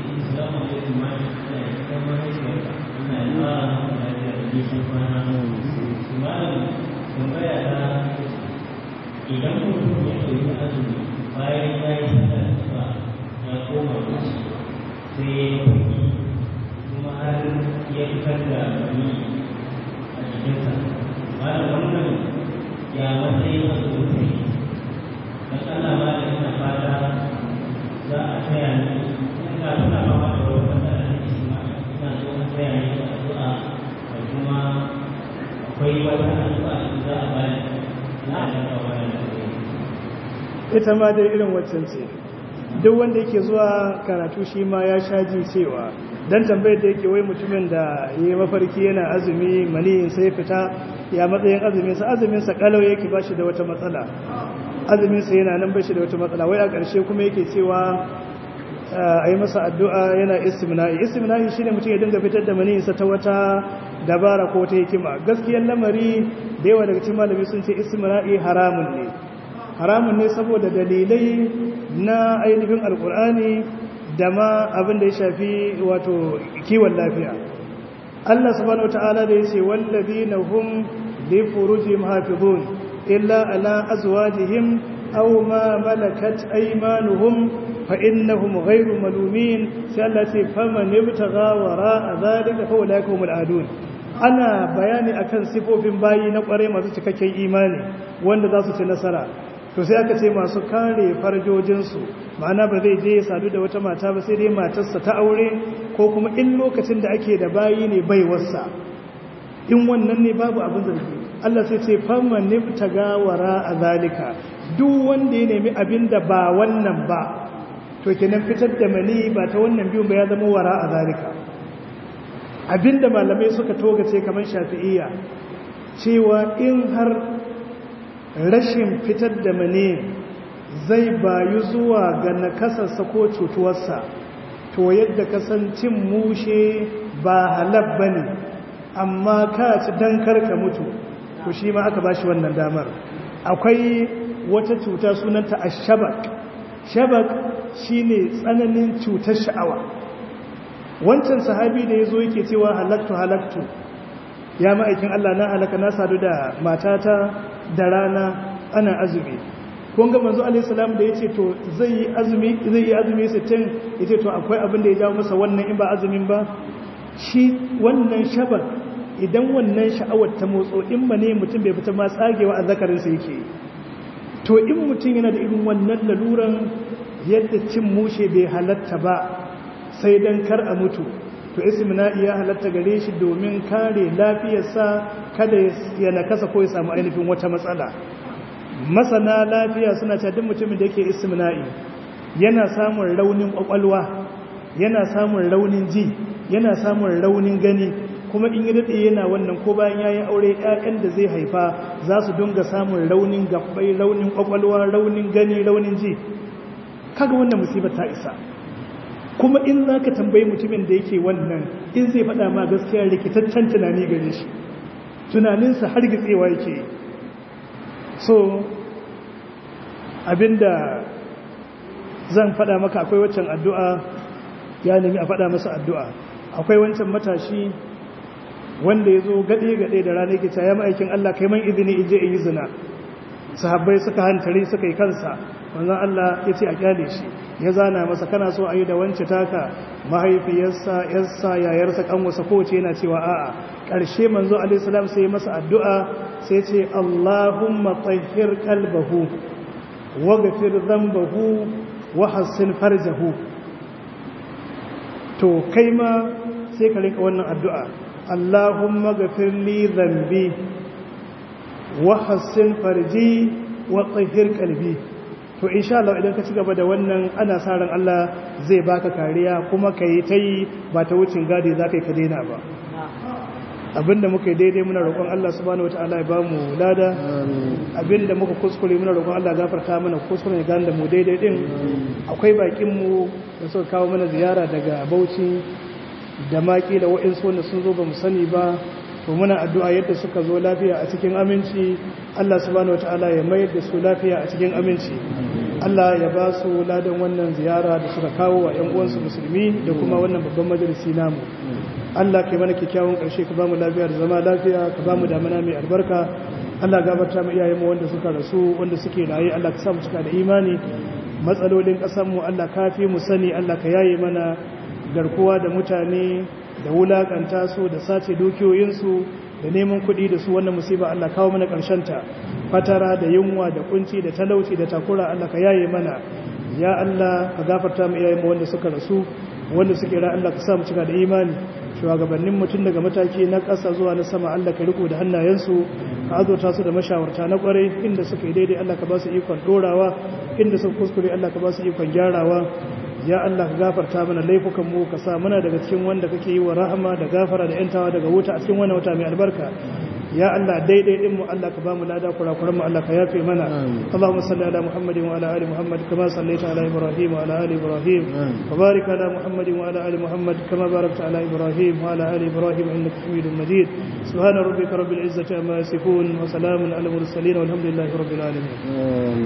idan mutum ya ɗauki azumi bayan ya yi sallar ba ya koma wuce sai ya yi kuɗi kuma har ya fitar da wani a jikinsa bayan wannan ya matsayin azumin sai don Allah ba da ina fata za a taya ni ina tuna fama da wani matsala da ke ma ina so a taya ni da addu'a da kuma akwai wata addu'a da za a bayar ina da kawai ita ma dai irin waccan ce duk wanda yake zuwa karatu shi ma ya sha ji cewa dan tambayar da yake wai mutumin da yayi mafarki yana azumi maniyin sai fita ya matsayin azumin sa azumin sa kalau yake bashi da wata matsala azumin sa yana nan bashi da wata matsala wai a ƙarshe kuma yake cewa a yi masa addu'a yana istimna'i istimna'i shine mutum ya dinga fitar da maniyin sa ta wata dabara ko ta hikima gaskiyar lamari da yawa daga cikin malami sun ce istimna'i haramun ne haramun ne saboda dalilai na ainihin alkur'ani da ma abin da ya shafi wato kiwon lafiya Allah subhanahu wata'ala da yace wallazina hum li furujihim hafizun illa ala azwajihim aw ma malakat aymanuhum fa innahum ghayru malumin sai Allah ce faman yabtagha wara zalika fa ulaika humul adun ana bayani akan sifofin bayi na kware masu cikakken imani wanda za su ci nasara to sai aka ce masu kare farjojinsu ma'ana ba zai je ya sadu da wata mata ba sai dai matarsa ta aure ko kuma in lokacin da ake da bayi ne baiwarsa in wannan ne babu abin zargi Allah sai ce famman nibtaga wara a zalika duk wanda ya nemi abin da ba wannan ba to kenan fitar da mani ba ta wannan biyun ba ya zama wara a zalika abinda malamai suka togace kamar shafi'iyya cewa in har rashin fitar da mani zai bayu zuwa ga nakasarsa ko cutuwarsa to yadda kasancin mushe ba halab ba ne amma ka ci don karka mutu to shi ma aka ba shi wannan damar akwai wata cuta sunanta a shabak shabak shi ne tsananin cutar sha'awa wancan sahabi da ya zo yake cewa halaktu halaktu ya ma'aikin Allah na halaka na sadu da matata da rana ana azumi kun ga manzo alaihi salam da yace to zai yi azumi zai yi azumi 60 yace to akwai abin da ya jawo masa wannan in ba azumin ba shi wannan shabar idan wannan sha'awar ta motso in ba ne mutum bai fita ma tsagewa a zakarin sa yake to in mutum yana da irin wannan laluran yadda cin mushe bai halatta ba sai dan kar a mutu to ismina'i ya halatta gare shi domin kare lafiyarsa kada ya nakasa ko ya samu ainihin wata matsala masana lafiya suna cewa duk mutumin da yake ismina'i yana samun raunin kwakwalwa yana samun raunin ji yana samun raunin gani kuma in yi daɗe yana wannan ko bayan yayin aure ƴaƴan da zai haifa za su dinga samun raunin gabbai raunin kwakwalwa raunin gani raunin ji kaga wannan musibar ta isa kuma in za ka tambayi mutumin da yake wannan in zai faɗa ma gaskiya rikitaccen tunani gare shi tunaninsa har gitsewa yake so abinda zan faɗa maka akwai waccan addu'a ya nemi a faɗa masa addu'a akwai wancan matashi wanda ya zo gaɗe-gaɗe da rana yake ya ma'aikin Allah kai man izini in je in yi zina sahabbai suka hantare suka yi kansa wanzan Allah ya ce a kyale shi ya zana masa kana so a yi da wance taka mahaifiyarsa yarsa yayarsa kanwasa kowace yana cewa a'a ƙarshe manzo alaihissalam sai masa addu'a sai ce Allahumma tahhir qalbahu waghfir dhanbahu wa hassin farjahu to kai ma sai ka rinka wannan addu'a Allahumma ghfir li dhanbi wa hassin farji wa tahhir qalbi to insha Allah idan ka ci gaba da wannan ana sa ran Allah zai baka kariya kuma ka yi ta yi ba ta wucin gadi za ka yi ka daina ba abinda muka yi daidai muna roƙon Allah subhanahu wataala ya ba mu lada abinda muka kuskure muna roƙon Allah gafarta mana kuskure ya gane da mu daidai din akwai bakin mu da suka kawo mana ziyara daga Bauchi da maki da wa'insu wanda sun zo ba mu sani ba to muna addu'a yadda suka zo lafiya a cikin aminci Allah subhanahu wataala ya mayar da su lafiya a cikin aminci Allah ya ba su ladan wannan ziyara da suka kawo wa ‘yan uwansu musulmi da kuma wannan babban majalisi namu Allah kai mana kyakkyawan ƙarshe ka ba mu lafiya da zama lafiya ka ba mu damana mai albarka Allah gabarta mu iyayenmu wanda suka rasu wanda suke raye Allah ka sa mu cika da imani matsalolin ƙasarmu Allah ka fi mu sani Allah ka yaye mana garkuwa da mutane da wulakanta su da sace dukiyoyinsu da neman kuɗi da su wannan musiba Allah kawo mana ta fatara da yunwa da kunci da talauci da takura Allah ka yaye mana ya Allah ka gafarta mu iyayen wanda suka rasu wanda suke ra Allah ka sa mu cika da imani shugabannin mutum daga mataki na ƙasa zuwa na sama Allah ka riko da hannayensu ka azurta su da mashawarta na kwarai inda suka yi daidai Allah ka ba su ikon dorawa inda suka kuskure Allah ka ba su ikon gyarawa ya Allah ka gafarta mana laifukan mu ka sa muna daga cikin wanda kake yi wa rahama da gafara da yantawa daga wuta a cikin wannan wata mai albarka ya Allah daidai din mu Allah ka ba mu lada kurakuran mu Allah ka yafe mana Allahumma salli ala Muhammadin wa ala ali Muhammad kama sallaita ala Ibrahim wa ala ali Ibrahim wa barik ala Muhammadin wa ala ali Muhammad kama barakta ala Ibrahim wa ala ali Ibrahim innaka Hamidum Majid subhana rabbika rabbil izzati amma yasifun wa salamun ala mursalin walhamdulillahi rabbil alamin